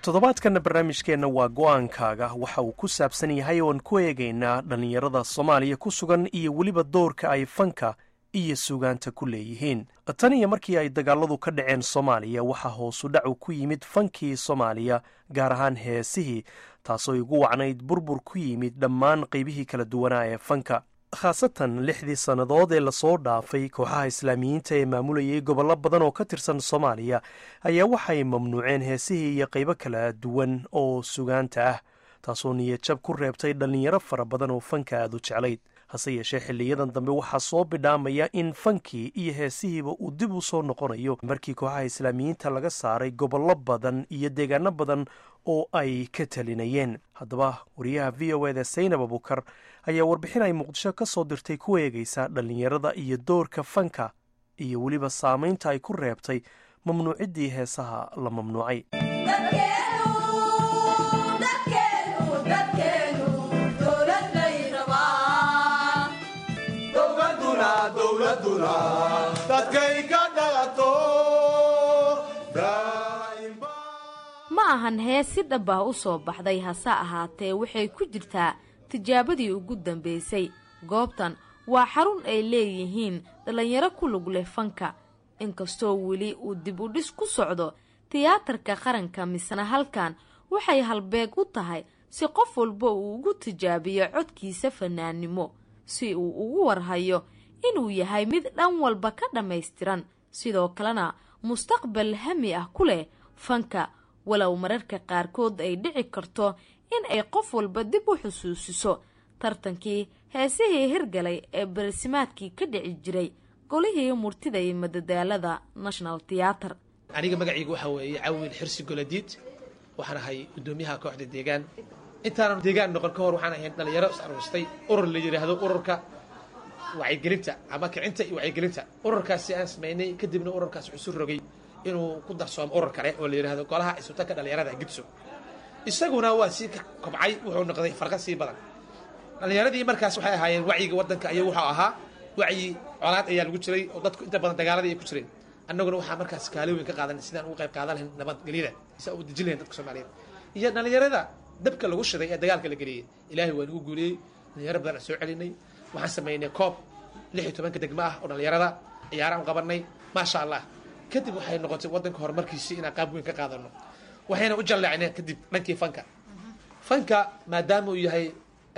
toddobaadkanna barnaamijkeenna waa go-aankaaga waxa uu ku saabsan yahay oan ku eegaynaa dhallinyarada soomaaliya ku sugan iyo weliba doorka ay fanka iyo sugaanta ku leeyihiin tan iyo markii ay dagaaladu ka dhaceen soomaaliya waxaa hoosu dhacu ku yimid fankii soomaaliya gaar ahaan heesihii taasoo igu wacnayd burbur ku yimid dhammaan qaybihii kala duwanaa ee fanka khaasatan lixdii sannadood ee lasoo dhaafay kooxaha islaamiyiinta ee maamulayay gobollo badan oo ka tirsan soomaaliya ayaa waxay mamnuuceen heesihii iyo qaybo kala duwan oo sugaanta ah taasoo niyadjab ku reebtay dhallinyaro fara badan oo fanka aad u jeclayd hase yeeshee xiliyadan dambe waxaa soo bidhaamaya in fankii iyo heesihiiba uu dib u soo noqonayo markii kooxaha islaamiyiinta laga saaray gobollo badan iyo deegaano badan oo ay ka talinayeen haddaba wariyaha v o eda saynab abukar ayaa warbixin ay muqdisho ka soo dirtay ku eegaysa dhallinyarada iyo doorka fanka iyo weliba saamaynta ay ku reebtay mamnuuciddii heesaha la mamnuucay ma ahan hees si dhab ah u soo baxday hase ahaatee waxay ku jirtaa tijaabadii ugu dambaysay goobtan waa xarun ay leeyihiin dhallinyaro ku lug leh fanka inkastoo weli uu dib u dhis ku socdo tiyaatarka qaranka misna halkan waxay halbeeg u tahay si qof walba uu ugu tijaabiyo codkiisa fanaannimo si uu ugu warhayo inuu yahay mid dhan walba ka dhammaystiran sidoo kalena mustaqbal hami ah ku leh fanka walow mararka qaarkood ay dhici karto in ay qof walba dib u xusuusiso tartankii heesihii hirgalay ee barisimaadkii ka dhici jiray golihii murtida iyo madadaalada national theater aniga magacayga waxaa weeye cawil xirsi goladiid waxaan ahay guddoomiyaha kooxda deegaan intaanan deegaan noqon ka hor waxaan ahayn dhalinyaro is aruustay urur la yidhaahdo ururka wacyigelinta ama kicinta iyo wacyigelinta ururkaasi aan samaynay kadibna ururkaas wuxuu su rogay inuu ku darsoomo urur kale oo la yidhahdo golaha isutanka dhalinyarada gidso isaguna waa sii ka kobcay wuxuu noqday farqad sii badan dhallinyaradii markaas waxay ahaayeen wacyiga waddanka iyo wuxuu ahaa wacyi colaad ayaa lagu jiray oo dadku inta badan dagaaladii ay ku jireen annaguna waxaa markaas kaalooyin ka qaadan sidaan ugu qayb qaadan lahayn nabadgelyada si u dejin lahayn dadka soomaaliyeed iyo dhallinyarada dabka lagu shiday ee dagaalka la geliyey ilaahay waa nagu guuliyey dhalinyaro badan aan soo celinay waxaan samaynay koob lix iyo tobanka degmo ah oo dhallinyarada ciyaaraan qabanay maasha allah kadib waxay noqotay waddanka horumarkiisii inaan qaab weyn ka qaadano waxayna u jalleecneen kadib dhankii fanka fanka maadaama uu yahay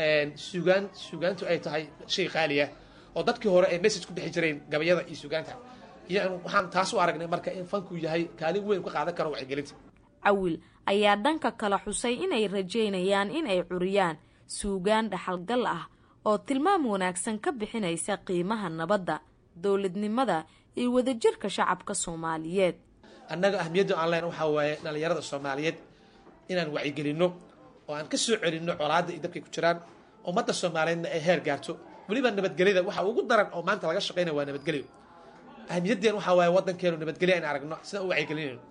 sugaan sugaantu ay tahay shay qaaliya oo dadkii hore ay message ku bixi jireen gabayada iyo sugaanta iyo waxaan taas u aragnay marka in fanku yahay kaalin weyn ka qaadan karo wacyigelinta cawil ayaa dhanka kale xusay inay rajaynayaan in ay curiyaan suugaan dhaxalgal ah oo tilmaam wanaagsan ka bixinaysa qiimaha nabadda dowladnimada iyo wadajirka shacabka soomaaliyeed annaga ahmiyadda aan leen waxaa waaye dhallinyarada soomaaliyeed inaan wacyigelinno oo aan ka soo celinno colaadda iyo dabkay ku jiraan ummadda soomaaliyeedna ay heer gaarto weliba nabadgelyada waxa ugu daran oo maanta laga shaqaynaya waa nabadgelyo ahmiyaddeen waxaa waaye waddankeenu nabadgelyo in aragno sidaan u wacyigelinayno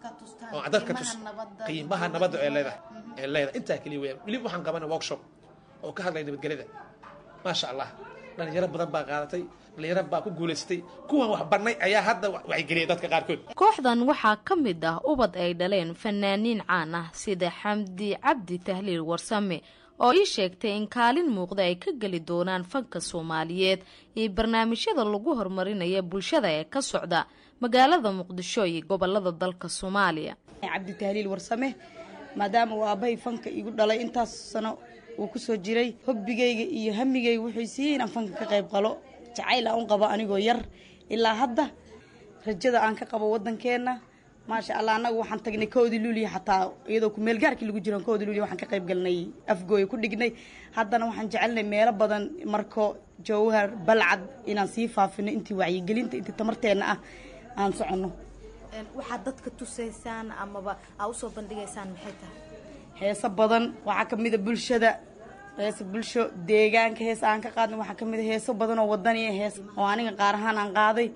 oo dadka tus qiimaha nabadda ee leedahay ee leedahay intaa keliya weeyaan weliba waxaan qabanay workshop oo ka hadlaya nabadgelyada maasha allah dhalinyaro badan baa qaadatay dhalinyaro baa ku guulaystay kuwan wax barnay ayaa hadda wacyigeliyay dadka qaarkood kooxdan waxaa ka mid ah ubad ay dhaleen fanaaniin caan ah sida xamdi cabdi tahliil warsame oo ii sheegtay in kaalin muuqda ay ka geli doonaan fanka soomaaliyeed iyo barnaamijyada lagu horumarinaya bulshada ee ka socda magaalada muqdisho iyo gobolada dalka soomaaliya cabdi tahliil warsame maadaama uu aabbahay fanka igu dhalay intaas sano uu kusoo jiray hobbigayga iyo hamigayga wuxuu siiyey inaan fanka ka qayb qalo jacayl aan u qabo anigoo yar ilaa hadda rajada aan ka qabo waddankeenna maasha allah annagu waxaan tagnay koodii luuliya xataa iyadoo kumeelgaarkii lagu jiran koodii luuliya waxaan ka qayb galnay afgooya ku dhignay haddana waxaan jecelnay meelo badan marko jawhar balcad inaan sii faafino intii wacyigelinta intii tamarteenna ah aan soconno waxaad dadka tusaysaan amaba aa usoo bandhigaysaan maxay tahay heeso badan waxaa ka mida bulshada heesa bulsho deegaanka hees aan ka qaadna waxaa ka mida heeso badan oo wadaniya hees oo aniga qaar ahaan aan qaaday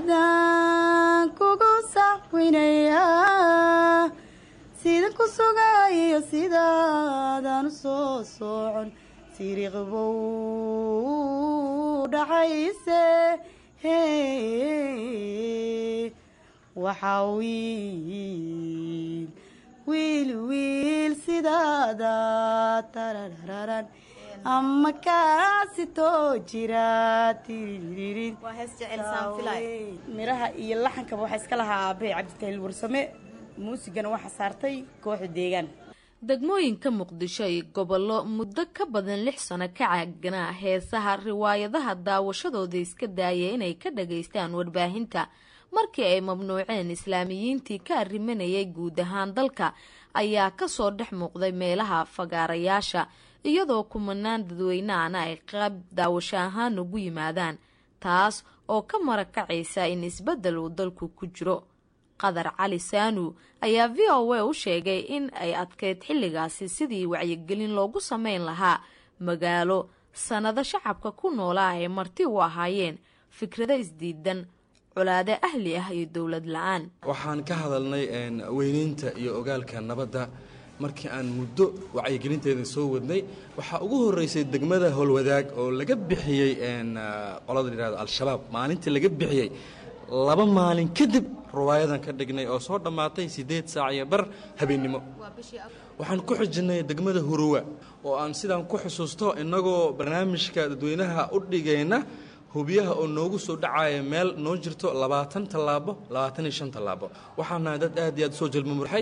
adaan kugu saxwinaya sidan ku sugayo sidaadaan u soo socon siriqbow dhacayse waxaa wiil wiil wiil sidaada tararararan ama kaasitoo jira tiririn waa hees jecel saan filay miraha iyo laxankaba waxaa iska lahaa aabbahay cabditahiil warsame muusigana waxaa saartay kooxda deegaan degmooyinka muqdisho iyo gobollo muddo ka badan lix sano ka caaganaa heesaha riwaayadaha daawashadooda iska daaya inay ka dhagaystaan warbaahinta markii ay mamnuuceen islaamiyiintii ka arrimanayay guud ahaan dalka ayaa kasoo dhex muuqday meelaha fagaarayaasha iyadoo kumanaan dadweyneana ay qaab daawasho ahaan ugu yimaadaan taas oo ka marakacaysa in isbeddel uu dalku ku jiro qadar cali saanu ayaa v o a u sheegay in ay adkeyd xilligaasi sidii wacyigelin loogu sameyn lahaa magaalo sannado shacabka ku noolaa ay marti u ahaayeen fikrado isdiidan colaado ahli ah iyo dowlad la-aan waxaan ka hadalnay weyneynta iyo ogaalka nabadda markii aan muddo wacyigelinteeda soo wadnay waxaa ugu horeysay degmada howlwadaag oo laga bixiyey qolada layihahdo al-shabaab maalintii laga bixiyey laba maalin kadib riwaayadan ka dhignay oo soo dhammaatay siddeed saac iyo bar habeennimo waxaan ku xijinay degmada huruwa oo aan sidaan ku xusuusto innagoo barnaamijka dadweynaha u dhigayna hubiyaha oo noogu soo dhacaya meel noo jirto labaatan tallaabo labaatan iyo shan tallaabo waxaan nahay dad aad iyo aad usoo jalmamurxay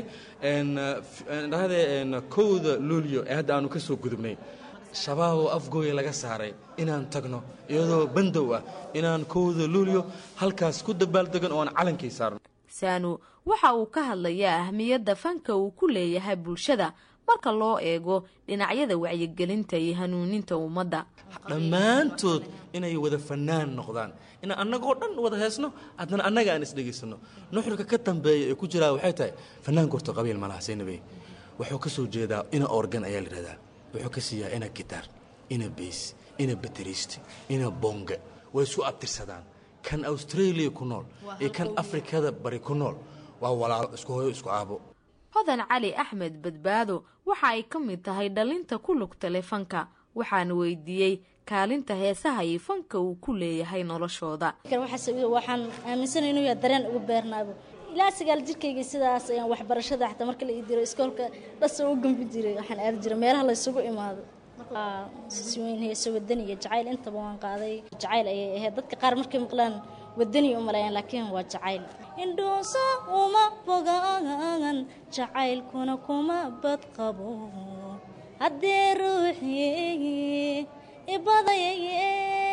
dhahdee kowda luulyo ee hadda aanu ka soo gudubnay shabaab oo afgooya laga saaray inaan tagno iyadoo bandow ah inaan kowda luulyo halkaas ku dabaaldegan oo aan calankii saarno saanu waxa uu ka hadlayaa ahmiyadda fanka uu ku leeyahay bulshada marka loo eego dhinacyada wacyigelinta iyo hanuuninta ummadda dhammaantood inay wada fanaan noqdaan inaan annagoo dhan wada heesno haddana annaga aan isdhegaysano nuxurka ka dambeeya ee ku jiraa waxay tahay fanaanka horta qabiil malaha saynabe wuxuu ka soo jeedaa ina organ ayaa la yidhahdaa wuxuu ka siiyaa ina gitaar ina beys ina bateriist ina bonga way isku abtirsadaan kan australia ku nool iyo kan afrikada bari ku nool waa walaalo isku hoyo isku aabo hodan cali axmed badbaado waxa ay ka mid tahay dhalinta ku lugta leh fanka waxaana weydiiyey kaalinta heesaha iyo fanka uu ku leeyahay noloshooda waxaan aaminsana inuu yahay dareen ugu beernaabo ilaa sagaal jirkayga sidaas ayaan waxbarashada xataa marka la ii diro iskoolka dhasa u gambi jiray waxaan aadi jiray meelaha la isugu imaado siweyn heeso wadani iyo jacayl intaba waan qaaday jacayl ayay ahayd dadka qaar markay maqlaan wadani u maleeyaan laakiin waa jacayl indhoosa uma bogaan jacaylkuna kuma badqabo haddee ruuxi ibadayaye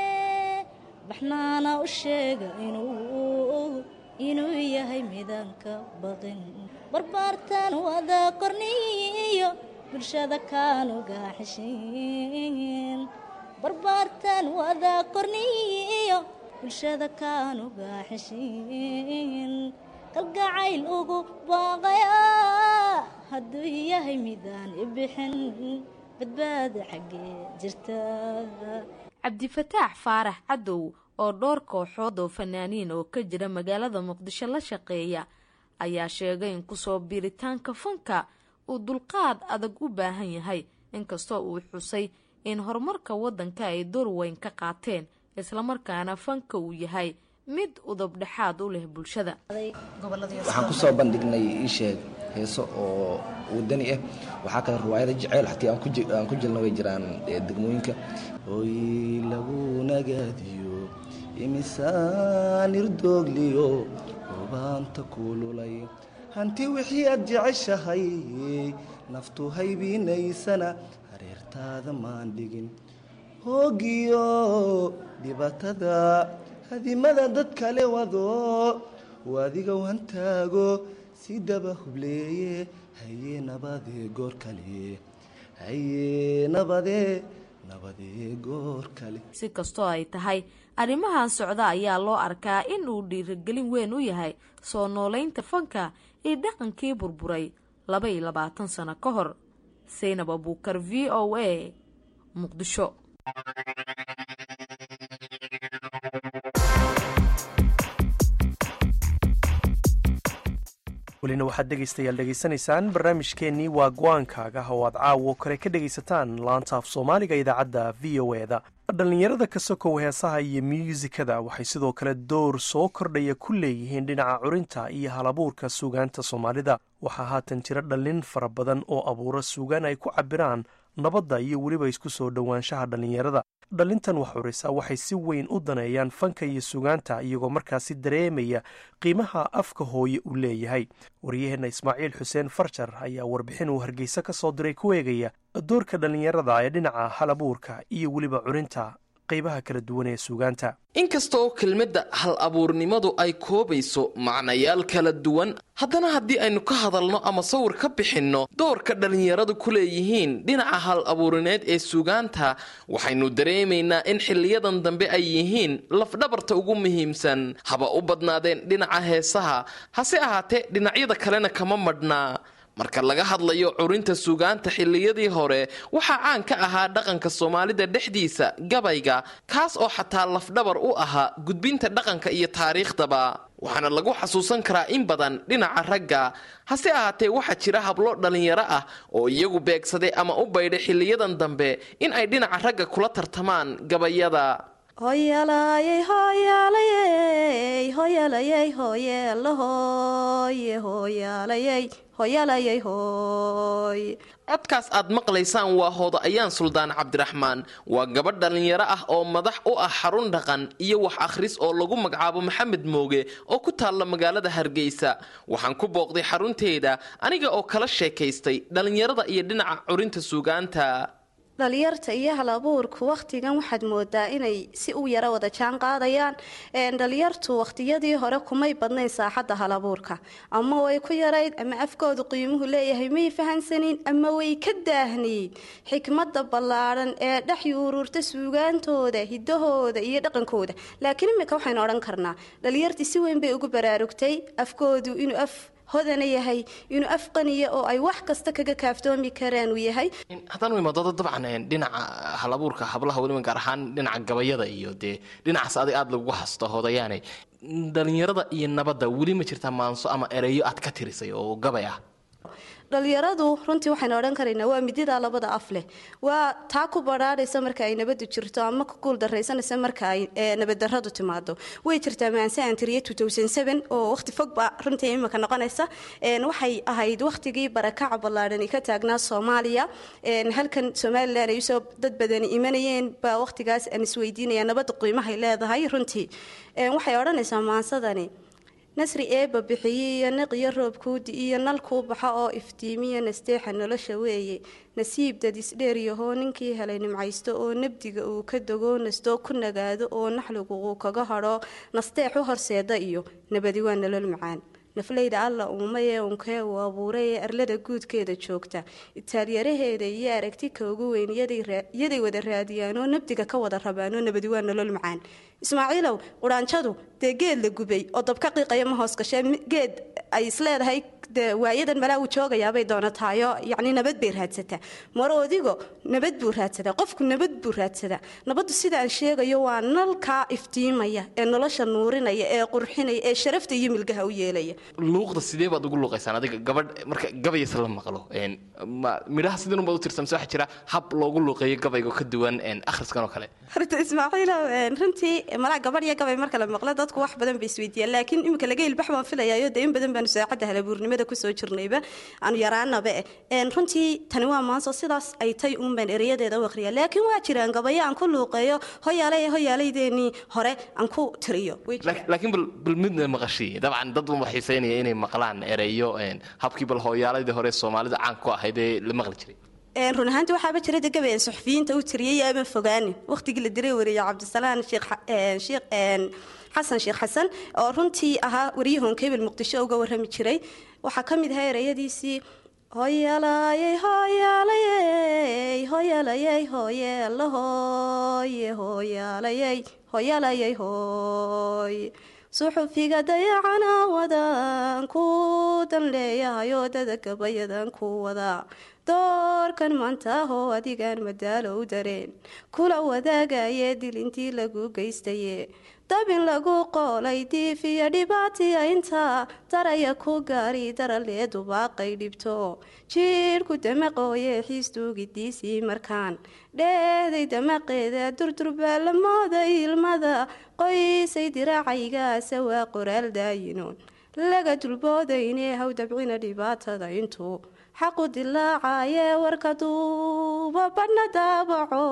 baxnaana u sheega inuu inuu yahay midaanka baqin barbaartaan wada qorniyo bulshada kaanu gaaxishin barbaartaan wada qorniyo bulshada kaanu gaaxishin kalgacayl ugu baaqaya hadduu yahay midaan ibixin badbaada xaggee jirta cabdifataax faarax cadow oo dhowr kooxood oo fanaaniin oo ka jira magaalada muqdisho la shaqeeya ayaa sheegay in kusoo biiritaanka fanka uu dulqaad adag u baahan yahay inkastoo uu xusay in horumarka waddanka ay door weyn ka qaateen islamarkaana fanka uu yahay mid udub dhexaad u leh bulshada waxaan ku soo bandhignay ii sheeg heeso oo wadani ah waxaa kale riwaayada jaceyl xatii aan ku jirna way jiraan degmooyinka hooy lagu nagaadiyo imisaan irdoogliyo hubaanta kuululay hanti wixii aad jeceshahay naftu haybiinaysana hareertaada maan dhigin hoogiyo dhibatada hadimada dad kale wado waadigow hantaago si daba hubleeye haye nabadee goor kale haye nabadee nabadee goor kale si kastoo ay tahay arrimahan socda ayaa loo arkaa in uu dhiirigelin weyn u yahay soo noolaynta fanka iyo dhaqankii burburay laba iyo labaatan sano ka hor saynab abuukar v o a muqdisho welina waxaad dhegaystayaal dhegaysanaysaan barnaamijkeennii waa go-aankaaga oo aad caawo kale ka dhegaysataan laanta af soomaaliga idaacadda v o e da dhallinyarada ka sokow heesaha iyo myuusikada waxay sidoo kale door soo kordhaya ku leeyihiin dhinaca curinta iyo halabuurka suugaanta soomaalida waxaa haatan jira dhallin fara badan oo abuura suugaan ay ku cabiraan nabadda iyo weliba isku soo dhowaanshaha dhallinyarada dhallintan wax curisa waxay si weyn u daneeyaan fanka iyo sugaanta iyagoo markaasi dareemaya qiimaha afka hooye uu leeyahay waryaheenna ismaaciil xuseen farjar ayaa warbixin uu hargeysa ka soo diray ku eegaya doorka dhallinyarada ee dhinaca halabuurka iyo weliba curinta qaybaha kala duwan ee suugaanta inkasta oo kelmadda hal abuurnimadu ay koobayso macnayaal kala duwan haddana haddii aynu ka hadalno ama sawir ka bixinno doorka dhallinyaradu ku leeyihiin dhinaca hal abuurineed ee suugaanta waxaynu dareemaynaa in xiliyadan dambe ay yihiin lafdhabarta ugu muhiimsan haba u badnaadeen dhinaca heesaha hase ahaatee dhinacyada kalena kama madhnaa marka laga hadlayo curinta suugaanta xilliyadii hore waxaa caan ka ahaa dhaqanka soomaalida dhexdiisa gabayga kaas oo xataa lafdhabar u ahaa gudbinta dhaqanka iyo taariikhdaba waxaana lagu xasuusan karaa in badan dhinaca ragga hase ahaatee waxaa jira hablo dhallinyaro ah oo iyagu beegsaday ama u baydhay xiliyadan dambe in ay dhinaca ragga kula tartamaan gabayada hoyalayey hoyalayey hoyalayey hoyeelahoye hoyalayey hoyalayey hooy codkaas aad maqlaysaan waa hooda ayaan suldaan cabdiraxmaan waa gabadh dhallinyaro ah oo madax u ah xarun dhaqan iyo wax akhris oo lagu magacaabo maxamed mooge oo ku taalla magaalada hargeysa waxaan ku booqday xarunteeda aniga oo kala sheekaystay dhallinyarada iyo dhinaca curinta suugaanta dhalinyarta iyo hal abuurku wakhtigan waxaad moodaa inay si u yaro wada jaan qaadayaan dhalinyartu wakhtiyadii hore kumay badnayn saaxadda hal abuurka ama way ku yarayd ama afkoodu qiimuhu leeyahay may fahansanin ama way ka daahnayd xikmadda ballaadhan ee dhex yuururta suugaantooda hidahooda iyo dhaqankooda laakiin imika waxaynu odhan karnaa dhalinyartii si weyn bay ugu baraarugtay afkoodu inuu af hodana yahay inuu afqaniya oo ay wax kasta kaga kaaftoomi karaan uu yahay haddaan imaadooda dabcan dhinaca halabuurka hablaha weliba gaar ahaan dhinaca gabayada iyo dee dhinacaas adig aada lagu hasto hodayaane dhalinyarada iyo nabadda weli ma jirtaa maanso ama ereyo aad ka tirisay oo gabay ah dhalinyaradu runtii waxaynu odhan karaynaa waa midida labada af leh waa taa ku badhaadhaysa marka ay nabadu jirto ama ku guuldaraysanaysa marka ay nabaddaradu timaado way jirtaa maanse aan tiriye oo waqti fogba runtii imika noqonaysa waxay ahayd waqtigii barakaca ballaadhani ka taagnaa soomaaliya halkan somalilan ay usoo dad badani imanayeen baa waqtigaas aan isweydiinaya nabadda qiimahay leedahay runtii waxay odhanaysaa maansadani nasri eebba bixiyey iyo naqiyo roobkuudi iyo nalkuu baxa oo iftiimiya nasteexa nolosha weeye nasiib dadisdheeryahoo ninkii helay nimcaysto oo nabdiga uu ka dogoo nastoo ku nagaado oo naxligu uu kaga hadho nasteex u horseeda iyo nabadi waa nolol macaan nafleyda alla uumayee unkee uu abuuray ee arlada guudkeeda joogta itaalyaraheeda iyo aragti ka ugu weyn yaday wada raadiyaanoo nabdiga ka wada rabaanoo nabadi waa nolol macaan ismaaciilow quraanjadu dee geed la gubay oo dabka qiiqaya ma hoos gashee geed ay isleedahay de waayadan malaa uu joogayaabay doonataayo yacni nabad bay raadsataa maroodigo nabad buu raadsadaa qofku nabad buu raadsadaa nabaddu sida aan sheegayo waa nalkaa iftiimaya ee nolosha nuurinaya ee qurxinaya ee sharafta iyo milgaha u yeelaya luuqda sidee baad ugu luuqaysaan adiga gabadh marka gabayas la maqlo midhaha sidan unbaad u tirsamse waxaa jira hab loogu luuqeeyo gabayga ka duwan akhriskan oo kale horta ismaaciilo runtii malaa gabadh iyo gabay marka la maqlo dadku wax badan bay isweydiiyaan laakiin imika laga ilbax baan filayayo dee in badan baanu saacadda halabuurnimada kusoo jirnayba aanu yaraanaba eh runtii tani waa maanso sidaas ay tay uunbaan ereyadeeda u aqriya laakiin waa jiraan gabayo aan ku luuqeeyo hoyaalay hoyaalaydeennii hore aan ku tiriyo laakiin bal midna maqashii dabcan dad uma xiiseynaya inay maqlaan ereyo habkii bal hooyaaladii hore soomaalida caan ku ahayd ee la maqli jiray run ahaanti waxaaba jira de gabayaan suxufiyiinta u tiriyay ama fogaanin waqtigii la diray wariye cabdisalaan sheekh xasan sheekh xasan oo runtii ahaa waryahoon kebil muqdisho uga warrami jiray waxaa ka mid ahaa ereyadiisii hoyalayey hoyaalayey hoyalayey hoyeelahoye hoyaalayey hoyalayey hooy suxufiga dayacana wadaan ku dan leeyahayoo dada gabayadan ku wadaa doorkan maantaahoo adigaan madaalo u dareen kula wadaagaye dilintii lagu geystaye dabin lagu qoolay diif iyo dhibaatiya intaa daraya ku gaari daralee dubaaqay dhibto jiirhku damaqooye xiisduugidiisii markaan dheehday damaqeeda durdurbaa la mooday ilmada qoysay diraacaygaase waa qoraal daayinoon laga dulboodayne haw dabcina dhibaatada intuu xaqu dilaacaye warka duuba badhna daabaco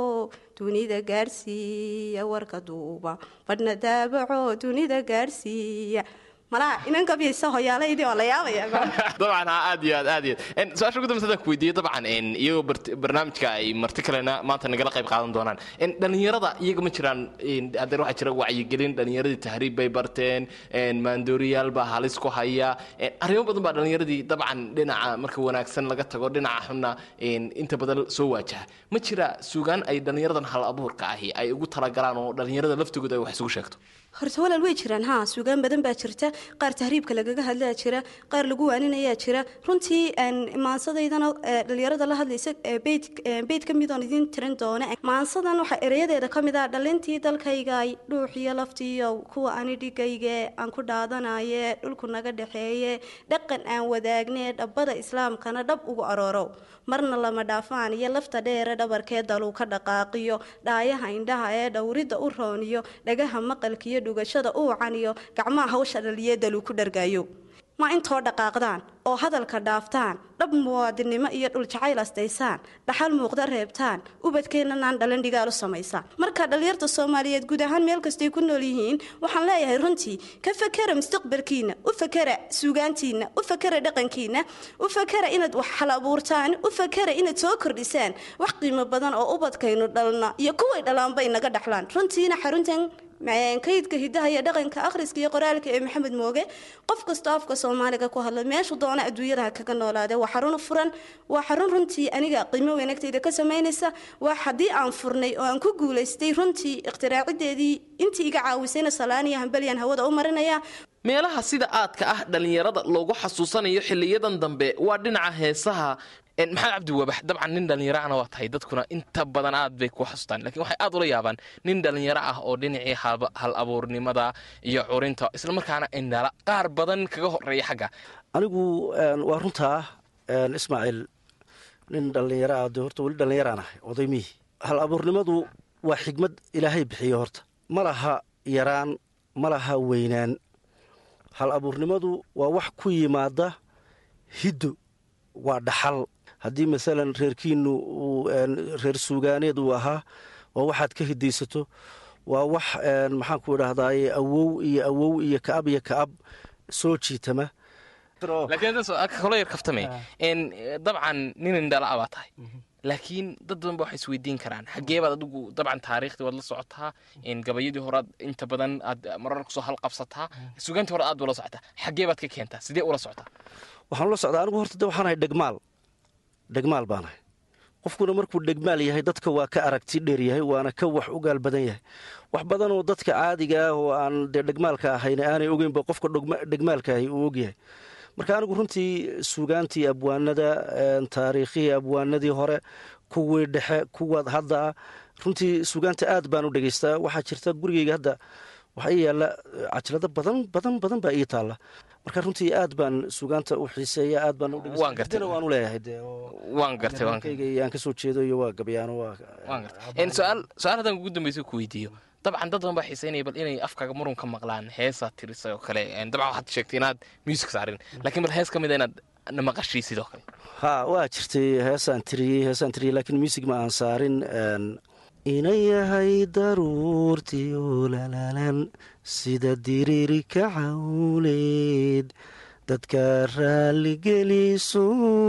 dunida gaadhsiiya warka duuba badhna daabaco dunida gaadhsiiya malaa inan gabyaysa hoyaalaydii oo la yaabaya dabcan ha aad iyo aad aad iyo aad su-aasha ugu dambaysa hadaan ku weydiiyo dabcan iyagoo barnaamijka ay marti kalena maanta nagala qayb qaadan doonaan dhalinyarada iyaga ma jiraan hadeer waxaa jira wacyigelin dhalinyaradii tahriib bay barteen maandooriyaal baa halis ku haya arrimo badan baa dhalinyaradii dabcan dhinaca marka wanaagsan laga tago dhinaca xunna inta badan soo waajaha ma jira sugaan ay dhalinyaradan hal abuurka ahi ay ugu talagalaan oo dhalinyarada laftigooda ay wax isugu sheegto horta walaal way jiraan haa suugaan badan baa jirta qaar tahriibka lagaga hadlaa jira qaar lagu waaninayaa jira runtii maansadaydana dhalinyarada la hadlaysa beyd ka midoon idiin tirin doona maansadan waxaa ereyadeeda ka mid ah dhalintii dalkaygay dhuuxiyo laftiiyo kuwa ani dhigayge aan ku dhaadanaye dhulku naga dhexeeye dhaqan aan wadaagne dhabbada islaamkana dhab ugu aroorow marna lama dhaafaan iyo lafta dheere dhabarkee daluu ka dhaqaaqiyo dhaayaha indhaha ee dhowridda u rooniyo dhagaha maqalkiiyo dhugashada uu caniyo gacmaha hawsha dhaliye daluu ku dhargaayo ma intoo dhaqaaqdaan oo hadalka dhaaftaan dhab muwaadinnimo iyo dhuljacayl astaysaan dhaxal muuqda reebtaan ubadkeennanaan dhalan dhigaal u samaysaan marka dhallinyarta soomaaliyeed guud ahaan meel kastay ku nool yihiin waxaan leeyahay runtii ka fakera mustaqbalkiina u fakera suugaantiina u fakera dhaqankiina u fakera inaad wax hal abuurtaan u fakera inaad soo kordhisaan wax qiimo badan oo ubadkaynu dhalna iyo kuway dhalaanba inaga dhaxlaan runtiina xaruntan kaydka hidaha iyo dhaqanka akhriska iyo qoraalka ee maxamed mooge qof kastoo afka soomaaliga ku hadla meeshu doona adduunyadaha kaga noolaade waa xarun furan waa xarun runtii aniga qiimo wanaagtayda ka samaynaysa waa haddii aan furnay oo aan ku guulaystay runtii ikhtiraacyadeedii intii iga caawisayna salaaniya hambalyan hawada u marinaya meelaha sida aadka ah dhallinyarada loogu xasuusanayo xiliyadan dambe waa dhinaca heesaha maxamed cabdi wabax dabcan nin dhallinyaro ahna waa tahay dadkuna inta badan aad bay ku xasuustaan lakiin waxay aad ula yaabaan nin dhallinyaro ah oo dhinacii hal abuurnimada iyo curinta islamarkaana indhala qaar badan kaga horeeya xagga anigu waa runtaa ismaaciil nin dhallinyaro ah de horta weli dhallinyaraan ahay odaymihii hal abuurnimadu waa xigmad ilaahay bixiyo horta ma laha yaraan ma laha weynaan hal abuurnimadu waa wax ku yimaada hiddo waa dhaxal haddii maalan reerkiinu reer suugaaneed uu ahaa waa waxaad ka hidaysato waa wax maxaanku idhahdaaye awow iyo awow iyo kaab iyo kaab soo jiitama laakiin yar kaftame dabcan nin indhala baa tahay laakiin dad badan ba waxay isweydiin karaan xaggee baad adigu dabcan taariikhdii waad la socotaa gabayadii horead inta badan aad marar kusoo halqabsataa sugaantii hore aad baa la socotaa xaggee baad ka keentaa sidee ula socotaa waxaan ula socdaa anigu horta de waxaan ahay dhegmaal dhegmaal baan ahay qofkuna markuu dhegmaal yahay dadka waa ka aragti dheer yahay waana ka wax u gaal badan yahay wax badanoo dadka caadiga ah oo aan dee dhegmaalka ahayna aanay ogeynba qofka dhegmaalka ahay uu ogyahay marka anigu runtii suugaantii abwaanada taariikhihii abwaanadii hore kuwii dhexe kuwaad hadda ah runtii suugaanta aad baan u dhegaystaa waxaa jirta gurigeyga hadda waxaa ii yaalla cajalado badan badan badan baa ii taalla marka runtii aad baan suugaanta u xiiseeya aad baan waan u leeyahay waan gartay aan kasoo jeedo iyo waa gabyaano su-aal su-aal haddaan ugu dambaysa ku weydiiyo dabcan dad badan baa xiiseynaya bal inay afkaaga murun ka maqlaan heesaad tirisay oo kale dabcan waxaad sheegtay inaad music saarin laakiin bal hees ka mid a inaad namaqashii sidoo kale ha waa jirtay heesaan tiriyey heesaan tiriyey laakiin music ma aan saarin ina yahay daruurtii olalalan sida diriiri ka cawleed dadka raalligeliso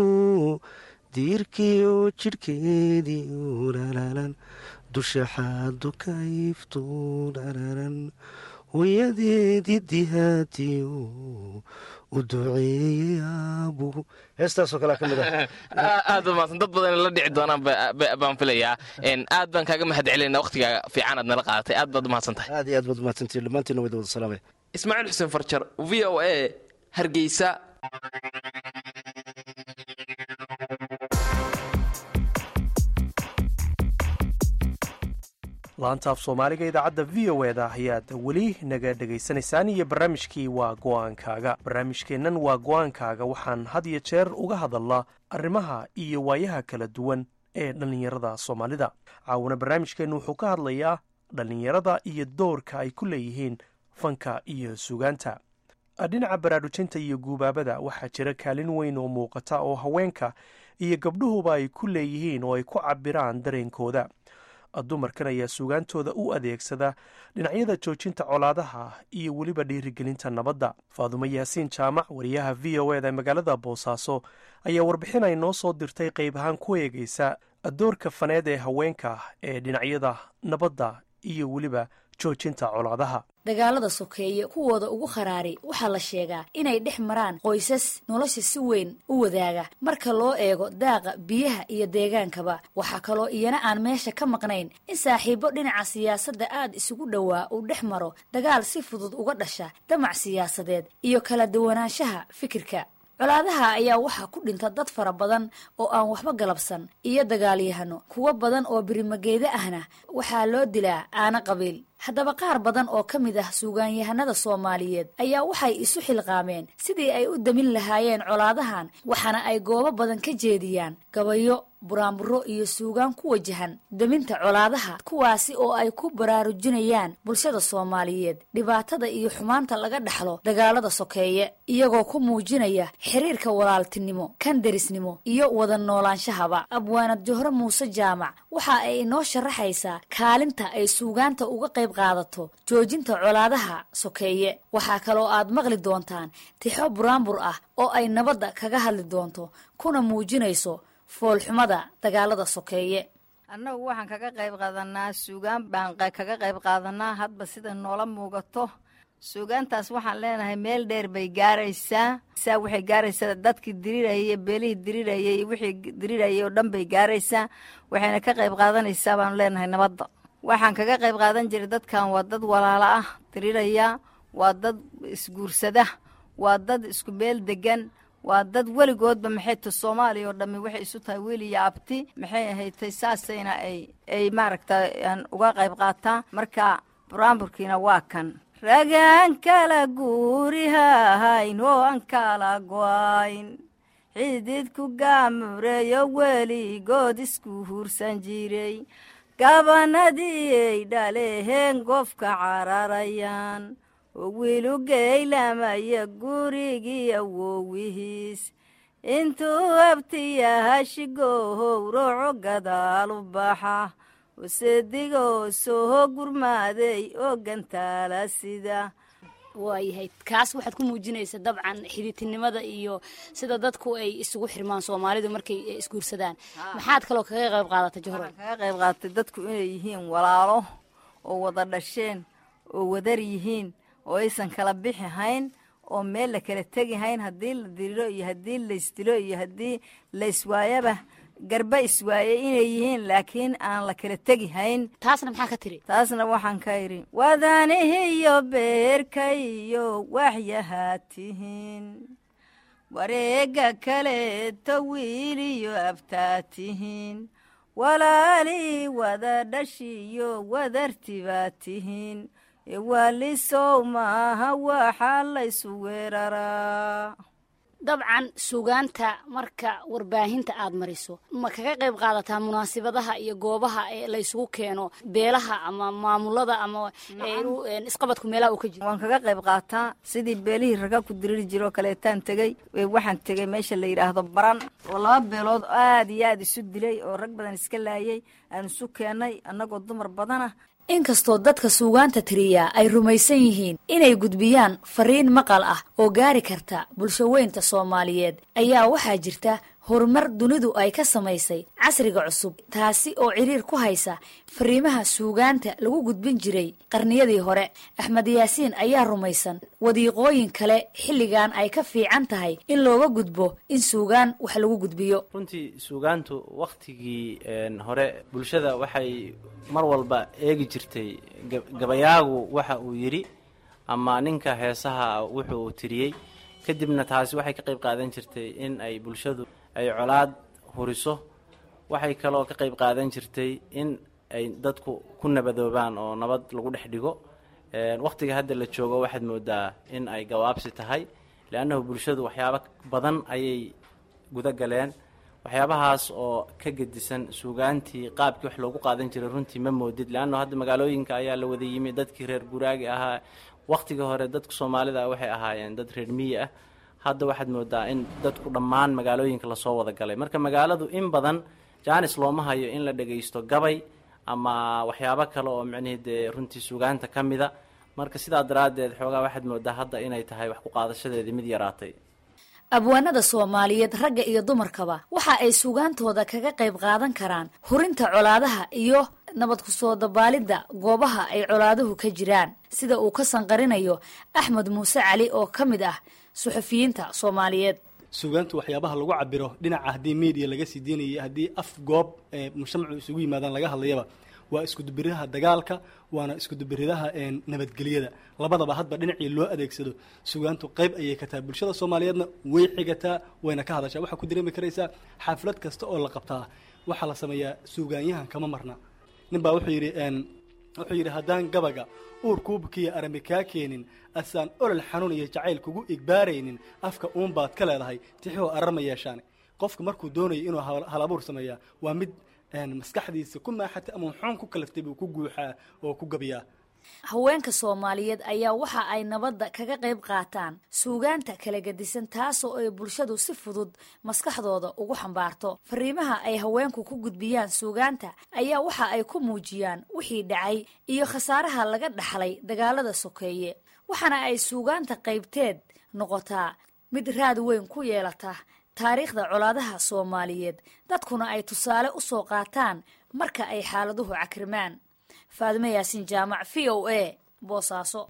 diirkiioo jidhkeedii olalalan dusha xaadu ka ifto dhararan hooyadeedii dihaatiyo u duceeyey aabuhu heestaasoo kalea ka mid ah aad ba maadsan dad badan la dhici doonaan baan filayaa aad baan kaaga mahad celinayna waqtigaaga fiican aad nala qaadatay aad baad umahadsan tahay aad iyo aad baad umahadsantihin dhammaantiina wada wada salaamay ismaaciil xuseen farjar v o a hargeysa laantaaf soomaaliga idaacadda v o eda ayaad weli naga dhegaysanaysaan iyo barnaamijkii waa go'aankaaga barnaamijkeennan waa go'aankaaga waxaan had iyo jeer uga hadalnaa arrimaha iyo waayaha kala duwan ee dhallinyarada soomaalida caawuna barnaamijkeennu wuxuu ka hadlayaa dhallinyarada iyo doorka ay ku leeyihiin fanka iyo sugaanta dhinaca baraarujinta iyo guubaabada waxaa jira kaalin weyn oo muuqata oo haweenka iyo gabdhuhuba ay ku leeyihiin oo ay ku cabiraan dareenkooda dumarkan ayaa sugaantooda u adeegsada dhinacyada joojinta colaadaha iyo weliba dhiirigelinta nabadda faadumo yaasiin jaamac wariyaha v o eda magaalada boosaaso ayaa warbixin ay noo soo dirtay qayb ahaan ku eegaysa doorka faneed ee haweenka ee dhinacyada nabadda iyo weliba joojinta colaadaha dagaalada sokeeye kuwooda ugu kharaari waxaa la sheegaa inay dhex maraan qoysas nolosha si weyn u wadaaga marka loo eego daaqa biyaha iyo deegaankaba waxaa kaloo iyana aan meesha ka maqnayn in saaxiibo dhinaca siyaasadda aad isugu dhowaa uu dhex maro dagaal si fudud uga dhasha damac siyaasadeed iyo kala duwanaanshaha fikirka colaadaha ayaa waxaa ku dhinta dad fara badan oo aan waxba galabsan iyo dagaalyahano kuwo badan oo birimageeda ahna waxaa loo dilaa aana qabiil haddaba qaar badan oo ka mid ah suugaanyahanada soomaaliyeed ayaa waxay isu xilqaameen sidii ay u damin lahaayeen colaadahan waxaana ay goobo badan ka jeediyaan gabayo buraanburo iyo suugaan ku wajahan daminta colaadaha kuwaasi oo ay ku baraarujinayaan bulshada soomaaliyeed dhibaatada iyo xumaanta laga dhaxlo dagaalada sokeeye iyagoo ku muujinaya xiriirka walaaltinimo kan derisnimo iyo wada noolaanshahaba abwaanad johre muuse jaamac waxa ay inoo sharaxaysaa kaalinta ay suugaanta uga qayb qaadato joojinta colaadaha sokeeye waxaa kaloo aad maqli doontaan tixo buraanbur ah oo ay nabadda kaga hadli doonto kuna muujinayso foolxumada dagaalada sokeeye annagu waxaan kaga qayb qaadanaa suugaan baan kaga qayb qaadanaa hadba sida noola muugato suugaantaas waxaan leenahay meel dheer bay gaaraysaa saa waxay gaaraysaa dadkii dirirayay beelihii dirirayay wixii dirirayay oo dhan bay gaaraysaa waxayna ka qayb qaadanaysaa baanu leenahay nabadda waxaan kaga qayb qaadan jiray dadkan waa dad walaalo ah diriraya waa dad isguursada waa dad isku meel degan waa dad weligoodba maxay ta soomaaliya oo dhammi waxay isu tahay wiil iyo abti maxay ahaytay saasayna ay ay maaragta aan uga qayb qaataa marka buraanburkiina waa kan ragaan kala guurihahayn oo aan kala go'ayn xididku gaamureeyo weligood isku hursan jiray gabanadii ay dhaleheen gofka cararayaan oo wiilu geylamaya gurigii awowihiis intuu abtiyahashigohow rooco gadaal u baxa usedigoo soo gurmaaday oo gantaala sida waayahay kaas waxaad ku muujinaysa dabcan xidiidtinimada iyo sida dadku ay isugu xirmaan soomaalidu markay isguursadaan maxaad kaloo kaga qayb qaadatay johro kaga qayb qaadatay dadku inay yihiin walaalo oo wada dhasheen oo wadar yihiin oo aysan kala bixi hayn oo meel la kala tegi hayn haddii la diriro iyo haddii laysdilo iyo haddii layswaayaba garba iswaaye inay yihiin laakiin aan la kala tegi hayn taasna maxaa ka tiri taasna waxaan ka idhi wadanihiyo beerkayo waxyahaa tihiin wareega kaleeto wiiliyo abtaa tihiin walaalii wada dhashiyo wadartibaa tihiin ewaalisow maaha waxaa laysu weeraraa dabcan suugaanta marka warbaahinta aad mariso ma kaga qayb qaadataa munaasibadaha iyo goobaha ee laysugu keeno beelaha ama maamulada ama isqabadku meelaha uu ka jiro waan kaga qayb qaataa sidii beelihii raga ku diriri jiroo kaleetaan tegey waxaan tegey meesha la yidhaahdo baran oo laba beelood aad iyo aad isu dilay oo rag badan iska laayay aan isu keennay annagoo dumar badana inkastoo dadka suugaanta tiriyaa ay rumaysan yihiin inay gudbiyaan fariin maqal ah oo gaari karta bulsho weynta soomaaliyeed ayaa waxaa jirta horumar dunidu ay ka samaysay casriga cusub taasi oo ciriir ku haysa fariimaha suugaanta lagu gudbin jiray qarniyadii hore axmed yaasiin ayaa rumaysan wadiiqooyin kale xilligan ay ka fiican tahay in looga gudbo in suugaan wax lagu gudbiyo runtii suugaantu wakhtigii hore bulshada waxay mar walba eegi jirtay gabayaagu waxa uu yidhi ama ninka heesaha wuxuu tiriyey kadibna taasi waxay ka qayb qaadan jirtay in ay bulshadu ay colaad huriso waxay kaloo ka qayb qaadan jirtay in ay dadku ku nabadoobaan oo nabad lagu dhex dhigo wakhtiga hadda la joogo waxaad moodaa in ay gawaabsi tahay leannahu bulshadu waxyaabo badan ayay guda galeen waxyaabahaas oo ka gedisan suugaantii qaabkii wax loogu qaadan jiray runtii ma moodid leanna hadda magaalooyinka ayaa la wada yimi dadkii reer guraagi ahaa wakhtigii hore dadka soomaalida waxay ahaayeen dad reer miyi ah hadda waxaad moodaa in dadku dhammaan magaalooyinka lasoo wada galay marka magaaladu in badan jaanis looma hayo in la dhagaysto gabay ama waxyaabo kale oo micnihii dee runtii suugaanta ka mida marka sidaa daraaddeed xoogaa waxaad moodaa hadda inay tahay wax ku qaadashadeedii mid yaraatay abwaanada soomaaliyeed ragga iyo dumarkaba waxa ay suugaantooda kaga qayb qaadan karaan hurinta colaadaha iyo nabad ku soo dabaalidda goobaha ay colaaduhu ka jiraan sida uu ka sanqarinayo axmed muuse cali oo ka mid ah suxufiyiinta soomaaliyeed suugaantu waxyaabaha lagu cabiro dhinaca haddii media laga sii deynayay haddii af goob mujtamacu isugu yimaadaan laga hadlayaba waa iskudubiridaha dagaalka waana iskudubiridaha nabadgelyada labadaba hadba dhinacii loo adeegsado sugaantu qayb ayay ka tahay bulshada soomaaliyeedna way xigataa wayna ka hadashaa waxaa ku dareemi karaysaa xaaflad kasta oo la qabtaa waxaa la sameeyaa suugaanyahan kama marna nin baa wuxuu yidhi wuxuu yidhi haddaan gabaga uur kuubkiiyo arami kaa keenin asaan olol xanuun iyo jacayl kugu igbaaraynin afka uunbaad ka leedahay tixoo ararma yeeshaane qofku markuu doonayo inuu hal abuur sameeyaa waa mid maskaxdiisa ku maaxatay ama xun ku kalaftay buu ku guuxaa oo ku gabiyaa haweenka soomaaliyeed ayaa waxa ay nabadda kaga qayb qaataan suugaanta kala gedisan taasoo ay bulshadu si fudud maskaxdooda ugu xambaarto fariimaha ay haweenku ku gudbiyaan suugaanta ayaa waxa ay ku muujiyaan wixii dhacay iyo khasaaraha laga dhaxlay dagaalada sokeeye waxaana ay suugaanta qaybteed noqotaa mid raad weyn ku yeelata taariikhda colaadaha soomaaliyeed dadkuna ay tusaale u soo qaataan marka ay xaaladuhu cakrimaan faadime yaasin jaamac v o a boosaaso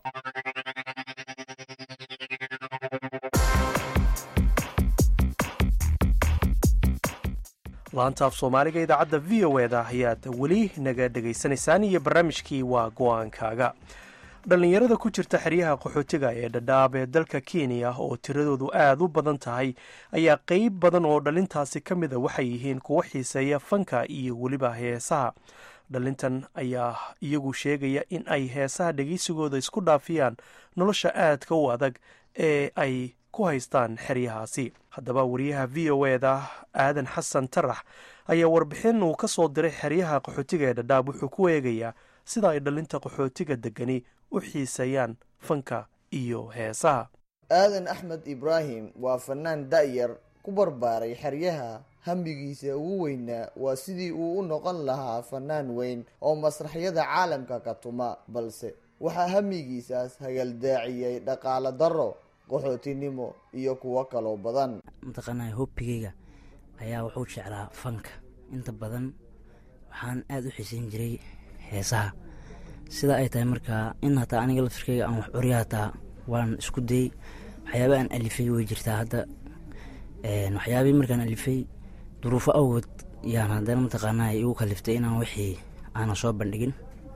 laantaaf soomaaliga idaacadda v o eda ayaad weli naga dhegaysanaysaan iyo barnaamijkii waa go-aankaaga dhallinyarada ku jirta xeryaha qaxootiga ee dhadhaab ee dalka kenya oo tiradoodu aad u badan tahay ayaa qeyb badan oo dhalintaasi ka mida waxay yihiin kuwo xiiseeya fanka iyo weliba heesaha dhalintan ayaa iyagu sheegaya in ay heesaha dhegeysigooda isku dhaafiyaan nolosha aadka u adag ee ay ku haystaan xeryahaasi haddaba wariyaha v o eda aadan xasan tarax ayaa warbixin uu ka soo diray xeryaha qaxootiga ee dhadhaab wuxuu ku eegayaa sida ay dhalinta qaxootiga degani u xiiseeyaan fanka iyo heesaha aadan axmed ibraahim waa fanaan da'yar ku barbaaray xeryaha hamigiisa ugu weynaa waa sidii uu u noqon lahaa fanaan weyn oo masraxyada caalamka ka tuma balse waxaa hamigiisaas hagaldaaciyey dhaqaalo darro qaxootinimo iyo kuwo kaloo badan mataqaanaa hobbigayga ayaa wuxuu jeclaa fanka inta badan waxaan aada u xiiseyn jiray heesaha sida ay tahay markaa in hataa aniga lafirkeyga aan wax curya hataa waan isku dayey waxyaaba aan alifay way jirtaa hadda waxyaabihii markaan alifay duruufo awgood yaan haddana mataqaanaa igu kaliftay inaan wixii aanan soo bandhigin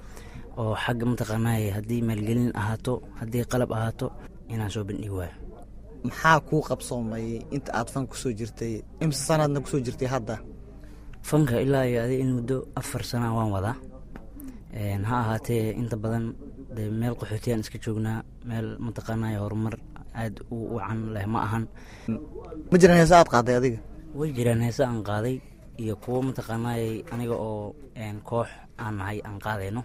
oo xagga mataqaanaa haddii maalgelin ahaato haddii qalab ahaato inaan soo bandhigi waayo maxaa kuu qabsoomayay inta aad fan kusoo jirtay imse sanaadna kusoo jirtay hadda fanka ilaa iyo adi in muddo afar sana waan wadaa ha ahaatee inta badan de meel qaxootiyaan iska joognaa meel mataqaanay horumar aada u wacan leh ma ahan ma jiraan heese aad qaaday adiga way jiraan heese aan qaaday iyo kuwo mataqaanay aniga oo koox aan nahay aan qaadayno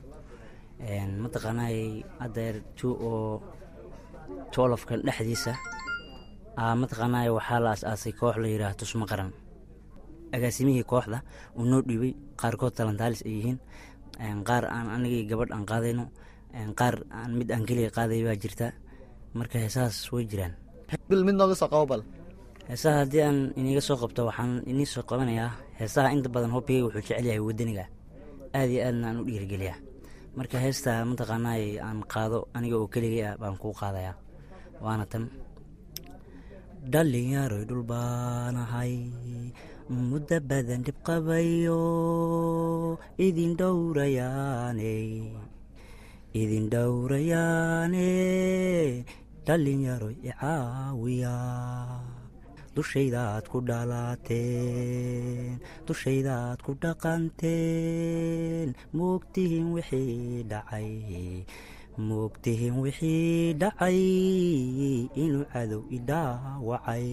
mataqaanay adeer jo oo joolofkan dhexdiisa mataqaanay waxaa la as-aasay koox la yidhaah tusmo qaran agaasimihii kooxda uu noo dhiibay qaarkood talantaalis ay yihiin qaar aan anigii gabadh aan qaadayno qaar aan mid aan keliga qaaday baa jirta marka heesahaas way jiraan bil mid nooga soo qabo bal heesaha haddii aan iniga soo qabto waxaan inii soo qabanayaa heesaha inta badan hobbigayga wuxuu jecel yahay wadaniga aada iyo aadna aan u dhiirigeliyaa marka heesta mataqaanaay aan qaado aniga oo keligay ah baan kuu qaadayaa waana tan dhalinyaroy dhul baanahay muddo badan dhib qabayo idin dhowrayaane idin dhowrayaane dhalinyaroy icaawiya dushaydaad ku dhalateen dushaydaad ku dhaqanteen moogtihiin wixii dhacay moogtihiin wixii dhacay inuu cadow idhaawacay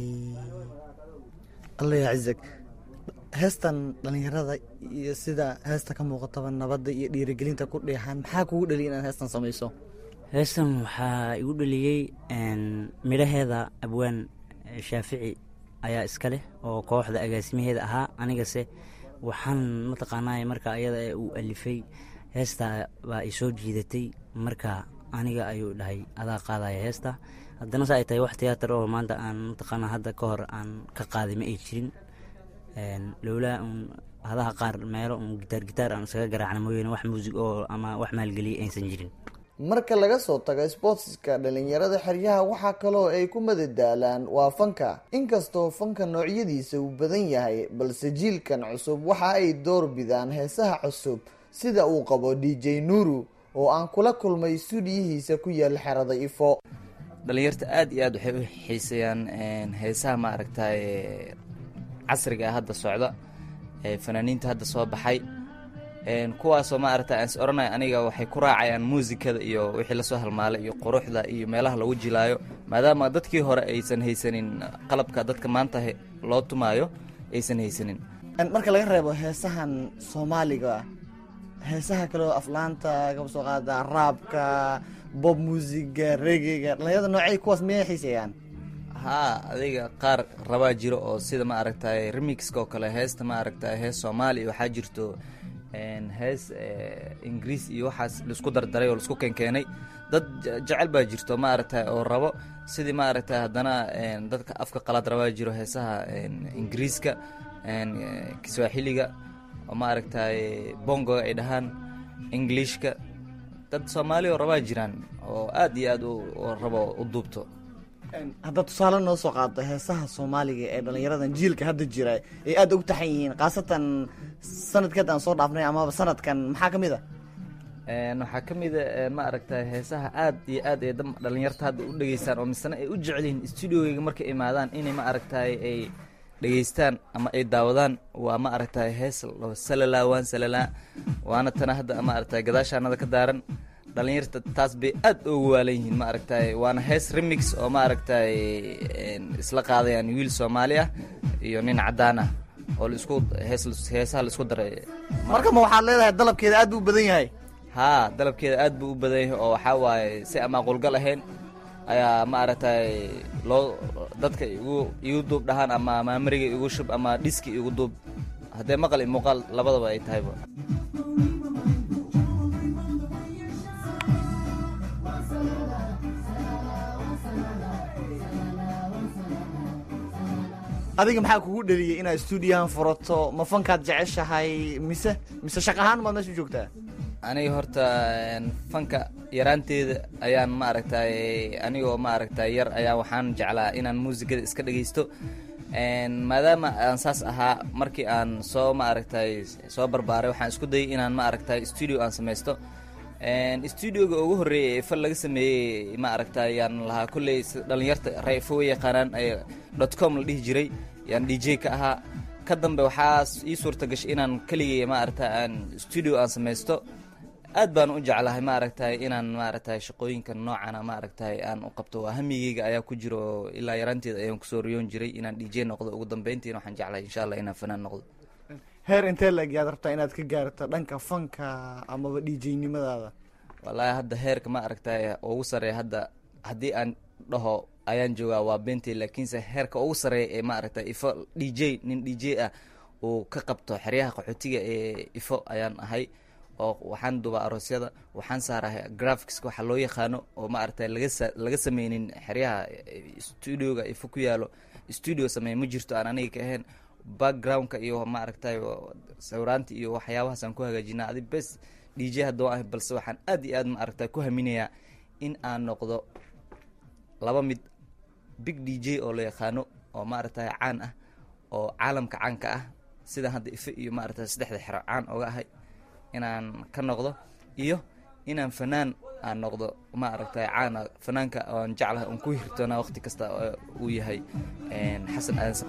alla yaa cizag heestan dhallinyarada iyo sida heesta ka muuqataba nabadda iyo dhiirigelinta ku dheexan maxaa kugu dheliya inaad heestan samayso heestan waxaa igu dheliyey midhaheeda abwaan shaafici ayaa iska leh oo kooxda agaasimaheeda ahaa anigase waxaan mataqaanaa marka ayada ee uu alifay heesta baa i soo jiidatay marka aniga ayuu dhahay adaa qaadaya heesta haddana sa ay tahay wax tiyaatar oo maanta aan mataqaanaa hadda ka hor aan ka qaaday ma ay jirin lowlaa un hadaha qaar meelo un gitaar gitaar aan iskaga garaacna mooyeene wax muusig oo ama wax maalgeliyay aysan jirin marka laga soo tago sboortiska dhalinyarada xeryaha waxaa kaloo ay ku madadaalaan waa fanka inkastoo fanka noocyadiisa uu badan yahay balse jiilkan cusub waxa ay door bidaan heesaha cusub sida uu qabo d j nuuru oo aan kula kulmay stuudiyihiisa ku yaal xerada ifo dhalinyarta aada iyo aad waxay u xiiseeyaan heesaha maaragtay casriga ah hadda socda fanaaniinta hadda soo baxay kuwaasoo maaragta aan is oranay aniga waxay ku raacayaan muusikada iyo wixii lasoo halmaalay iyo quruxda iyo meelaha lagu jilaayo maadaama dadkii hore aysan haysanin qalabka dadka maanta loo tumaayo aysan haysanin marka laga reebo heesahan soomaaliga heesaha kale oo aflaanta kaba soo qaada raabka bob muusiga regega dhalinyarada noocay kuwaas miyay xiiseeyaan haa adiga qaar rabaa jiro oo sida ma aragtay remixka oo kale heesta ma aragtay hees soomaaliya waxaa jirto hees ingiriis iyo waxaas laisku dardaray oo laisku keenkeenay dad jecel baa jirto ma aragtay oo rabo sidii ma aragtay haddana dadka afka qalaad rabaa jiro heesaha ingiriiska kiswaaxiliga oo ma aragtay bongoga ay dhahaan englishka dad soomaali oo rabaa jiraan oo aad iyo aad rabo u duubto haddaad tusaale noo soo qaado heesaha soomaaliga ee dhalinyaradan jiilka hadda jira ay aada ugu taxan yihiin khaasatan sanadkeed aan soo dhaafnay amaba sanadkan maxaa ka mid a waxaa ka mid a ma aragtay heesaha aad iyo aad ay dhalinyarta hadda u dhegeystaan oo misena ay u jecel yihiin stuudiogeyga markay imaadaan inay ma aragtay ay dhegeystaan ama ay daawadaan waa ma aragtay hees salalaa waan salalaa waana tana hadda ma aragtay gadaashaanada ka daaran dhalinyarta taas bay aad ugu waalan yihiin ma aragtay waana hees remix oo ma aragtay isla qaadayaan wiil soomaali ah iyo nin caddaan ah oo laisku hees heesaha laisku daray marka ma waxaad leedahay dalabkeeda aad buu u badan yahay haa dalabkeeda aad buu u badan yahay oo waxaa waaye si ama qulgal ahayn ayaa ma aragtay loo dadka igu igu duub dhahaan ama maamariga igu shub ama dhiski igu duub haddee maqal iyo muuqaal labadaba ay tahayba adiga maxaa kugu dheliyay inaad stuudiyahan furato ma fankaad jeceshahay mise mise shaq ahaan maad meesha u joogtaa aniga horta fanka yaraanteeda ayaan ma aragtay anigoo ma aragtay yar ayaa waxaan jeclaa inaan muusikada iska dhegeysto maadaama aan saas ahaa markii aan soo ma aragtay soo barbaaray waxaan isku dayay inaan ma aragtay stuudio aan samaysto stuudioga ugu horreeyay ee fal laga sameeyey ma aragtay yaan lahaa kolley dhalinyarta rayfo way yaqaanaan dot com la dhihi jiray yaan d j ka ahaa ka dambe waxaa ii suurta gashay inaan keligay ma aragtay aan stuudio aan samaysto aad baan u jeclahay ma aragtay inaan ma aragtay shaqooyinkan noocana ma aragtay aan u qabto waa hamigeyga ayaa ku jiro ilaa yaraanteeda ayaan kusoo riyoon jiray inaan d j noqdo ugu dambeyntiina waxaan jeclahay insha allah inaan fanaan noqdo heer intee lag yaad rabtaa inaad ka gaarto dhanka fanka amaba d j nimadaada wallaahi hadda heerka ma aragtay ugu sareeya hadda haddii aan dhaho ayaan joogaa waa bentay laakiinse heerka ugu sareeya ee ma aragtay ifo d j nin d j ah uu ka qabto xeryaha qaxootiga ee ifo ayaan ahay oo waxaan dubaa aroosyada waxaan saarahay graphics waxa loo yaqaano oo ma aragtay laga laga sameynin xeryaha studioga ifo ku yaalo studio sameey ma jirto aan aniga ka ahayn backgroundka iyo ma aragtay sawiraanta iyo waxyaabahaas aan ku hagaajinaa adi bes d j haddoo ahay balse waxaan aad iyo aad ma aragtay ku haminayaa in aan noqdo laba mid big d j oo la yaqaano oo ma aragtay caan ah oo caalamka caanka ah sida hadda ife iyo maaragtay saddexda xero caan oga ahay inaan ka noqdo iyo inaan fanaan aan noqdo ma aragtay caana fanaanka oan jeclahay oon ku hirtoona waqti kasta uu yahay xasan aadan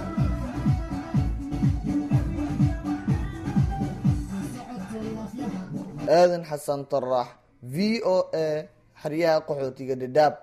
aadan xasan tarax v o a xeryaha qaxootiga dhadhaab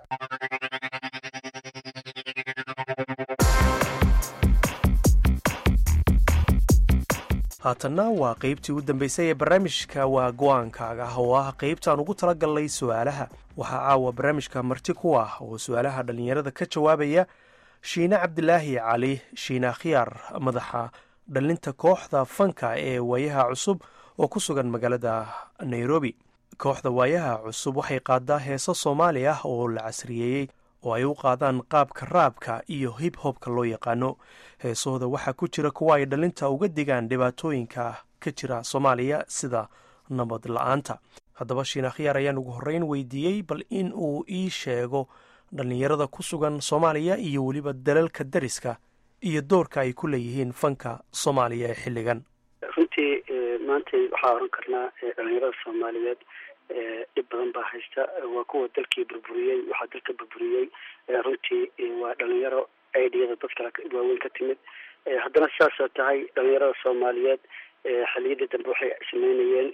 haatanna waa qaybtii u dambaysay ee barnaamijka waa go-aankaaga oo ah qaybtaan ugu tala galnay su-aalaha waxaa caawa barnaamijka marti ku ah oo su-aalaha dhallinyarada ka jawaabaya shiine cabdilaahi cali shiina khiyaar madaxa dhalinta kooxda fanka ee waayaha cusub oo ku sugan magaalada nairobi kooxda waayaha cusub waxay qaadaa heeso soomaali ah oo la casriyeeyey oo ay u qaadaan qaabka raabka iyo hib hobka loo yaqaano heesahooda waxaa ku jira kuwa ay dhalinta uga digaan dhibaatooyinka ka jira soomaaliya sida nabad la-aanta haddaba shiina khiyaar ayaan ugu horreyn weydiiyey bal in uu ii sheego dhallinyarada ku sugan soomaaliya iyo weliba dalalka dariska iyo doorka ay ku leeyihiin fanka soomaaliya ee xilligan runtii maanta waxaa oran karnaa dhalinyarada soomaaliyeed dhib badan baa haysta waa kuwa dalkii burburiyey waxaa dalka burburiyey runtii waa dhalinyaro idiyada dad kale waaweyn ka timid haddana sidaasoo tahay dhalinyarada soomaaliyeed xiliyadii dambe waxay sameynayeen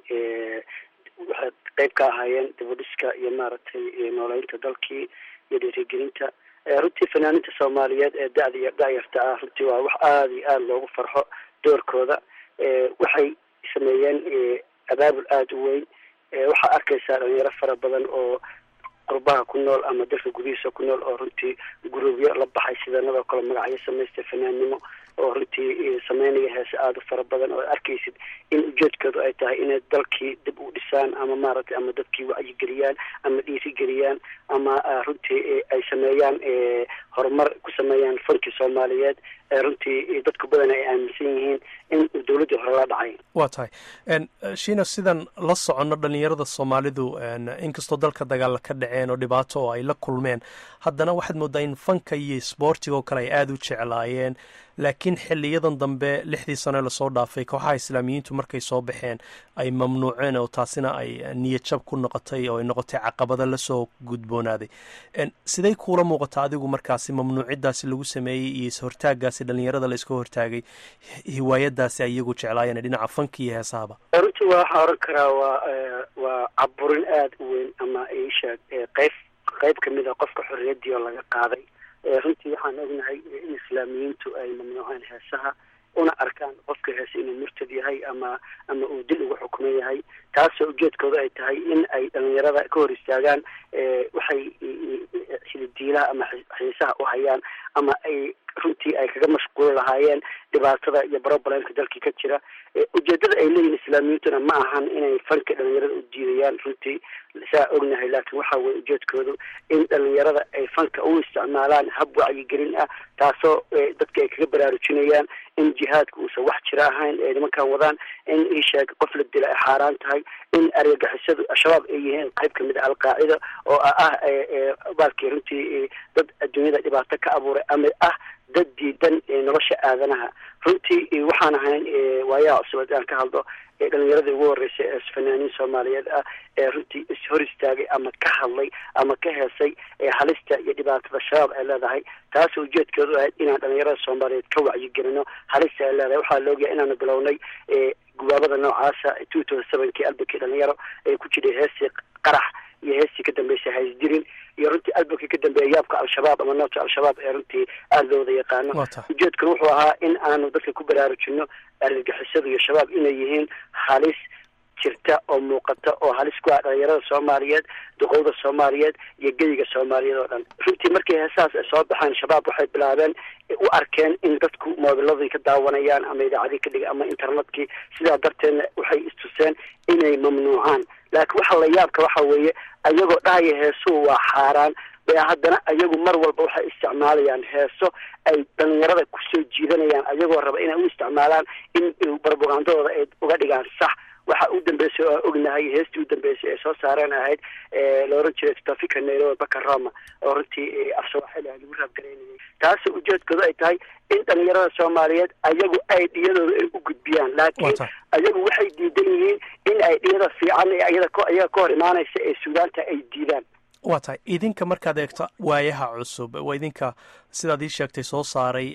waxay qeyb ka ahaayeen dibudhiska iyo maaragtay nooleynta dalkii iyo dhiirigelinta runtii fanaaninta soomaaliyeed ee da-da iyo da-yarta ah runtii waa wax aada iyo aada loogu farxo doorkooda waxay sameeyeen abaabul aada u weyn waxaa arkaysaa dhalinyaro fara badan oo qurbaha ku nool ama dalka gudihiisa ku nool oo runtii guruubyo la baxay sidanadoo kale magacyo samaystay fanaannimo oo runtii sameynaya heese aada u fara badan oo arkaysid in ujeedkoodu ay tahay inay dalkii dib u dhisaan ama maaragtay ama dadkii wacyigeliyaan ama dhiirigeliyaan ama runtii ay sameeyaan horumar ku sameeyaan fankii soomaaliyeed runtii dadku badan ay aaminsan yihiin in dowladdii hore la dhacay waa tahay shiina sidan la soconno dhalinyarada soomaalidu inkastoo dalka dagaal ka dhaceen oo dhibaato oo ay la kulmeen haddana waxaad moodaa in fanka iyo isboortiga oo kale ay aada u jeclaayeen laakiin xiliyadan dambe lixdii sano lasoo dhaafay kooxaha islaamiyiintu markay soo baxeen ay mamnuuceen oo taasina ay niyadjab ku noqotay oo ay noqotay caqabada lasoo gudboonaaday siday kuula muuqata adigu markaasi mamnuucidaasi lagu sameeyey iyo ishortaagaasi dhalinyarada la iska hortaagay hiwaayadaasi ay iyagu jeclaayeen dhinaca fanka iyo heesahaba runtii waxaa oran karaa waa waa caburin aada u weyn ama isheeg qeyb qeyb kamid a qofka xorriyadii oo laga qaaday runtii waxaan ognahay in islaamiyiintu ay mamnuuceen heesaha una arkaan qofka heese inuu murtad yahay ama ama uu dil ugu xukuman yahay taasoo ujeedkooda ay tahay in ay dhalinyarada ka hor istaagaan waxay hilidiilaha ama xiisaha u hayaan ama ay runtii ay kaga mashquuli lahaayeen dhibaatada iyo broblемka dalkii ka jira ujeedada ay leeyihin islaamiyiintuna ma ahan inay fanka dhalinyarada u diidayaan runtii saa ognahay laakiin waxa weye ujeedkoodu in dhalinyarada ay fanka u isticmaalaan hab wacyigelin ah taasoo dadka ay kaga baraarujinayaan in jihaadka uusan wax jira ahayn ee nimankan wadaan in isheeg qof la dila ay xaaraan tahay in argagixisadu al-shabaab ay yihiin qayb kamid a alqaacida oo ah baalkii runtii dad adduunyada dhibaato ka abuuray ama ah dad diidan nolosha aadanaha runtii waxaan ahayn waayaha cusub aan ka hadlo ee dhalinyaradii ugu horreysay ee fanaaniin soomaaliyeed ah ee runtii ishor istaagay ama ka hadlay ama ka heesay halista iyo dhibaatada shabaab ay leedahay taasoo ujeedkeedu ahayd inaan dhalinyarada soomaaliyeed ka wacyigelino halista ay leedahay waxaa la ogyahay inaanu bilownay gubaabada noocaasa two thousand sevenkii albakii dhalinyaro ee ku jiray heestii qarax iyo heestii ka dambeysay haysdirin iyo runtii albakii ka dambeeya yaabka al-shabaab ama noota al-shabaab ee runtii aada loo wada yaqaano ujeedkuna wuxuu ahaa in aanu dadka ku baraarujino argagixisadu iyo shabaab inay yihiin halis jirta oo muuqata oo halis ku ah dhalinyarada soomaaliyeed duqowda soomaaliyeed iyo gediga soomaaliyeed oo dhan runtii markii heesahaas ay soo baxeen shabaab waxay bilaabeen u arkeen in dadku moobiladii ka daawanayaan ama idaacadii ka dhiga ama internetkii sidaa darteedna waxay istuseen inay mamnuucaan laakiin waxa la yaabka waxa weeye ayagoo dhahaya heesuhu waa xaaraan bay haddana ayagu mar walba waxay isticmaalayaan heeso ay dhalinyarada kusoo jiidanayaan ayagoo raba inay u isticmaalaan in barbagandadooda ay uga dhigaan sax waxa u dambeysay oo ognahay heestii u dambeysay ee soo saareen ahayd la oran jiray tafika nairobi baka roma oo runtii af soomaaliya lagu raabgaraynayay taasoo ujeedkooda ay tahay in dhalinyarada soomaaliyeed ayagu ay dhiyadooda ay u gudbiyaan laakiin ayagu waxay diidan yihiin in ay dhiyada fiican ee ayada ayaga ka hor imaanaysa ee suudaanta ay diidaan waa tahay idinka markaad eegto waayaha cusub waa idinka sidaad ii sheegtay soo saaray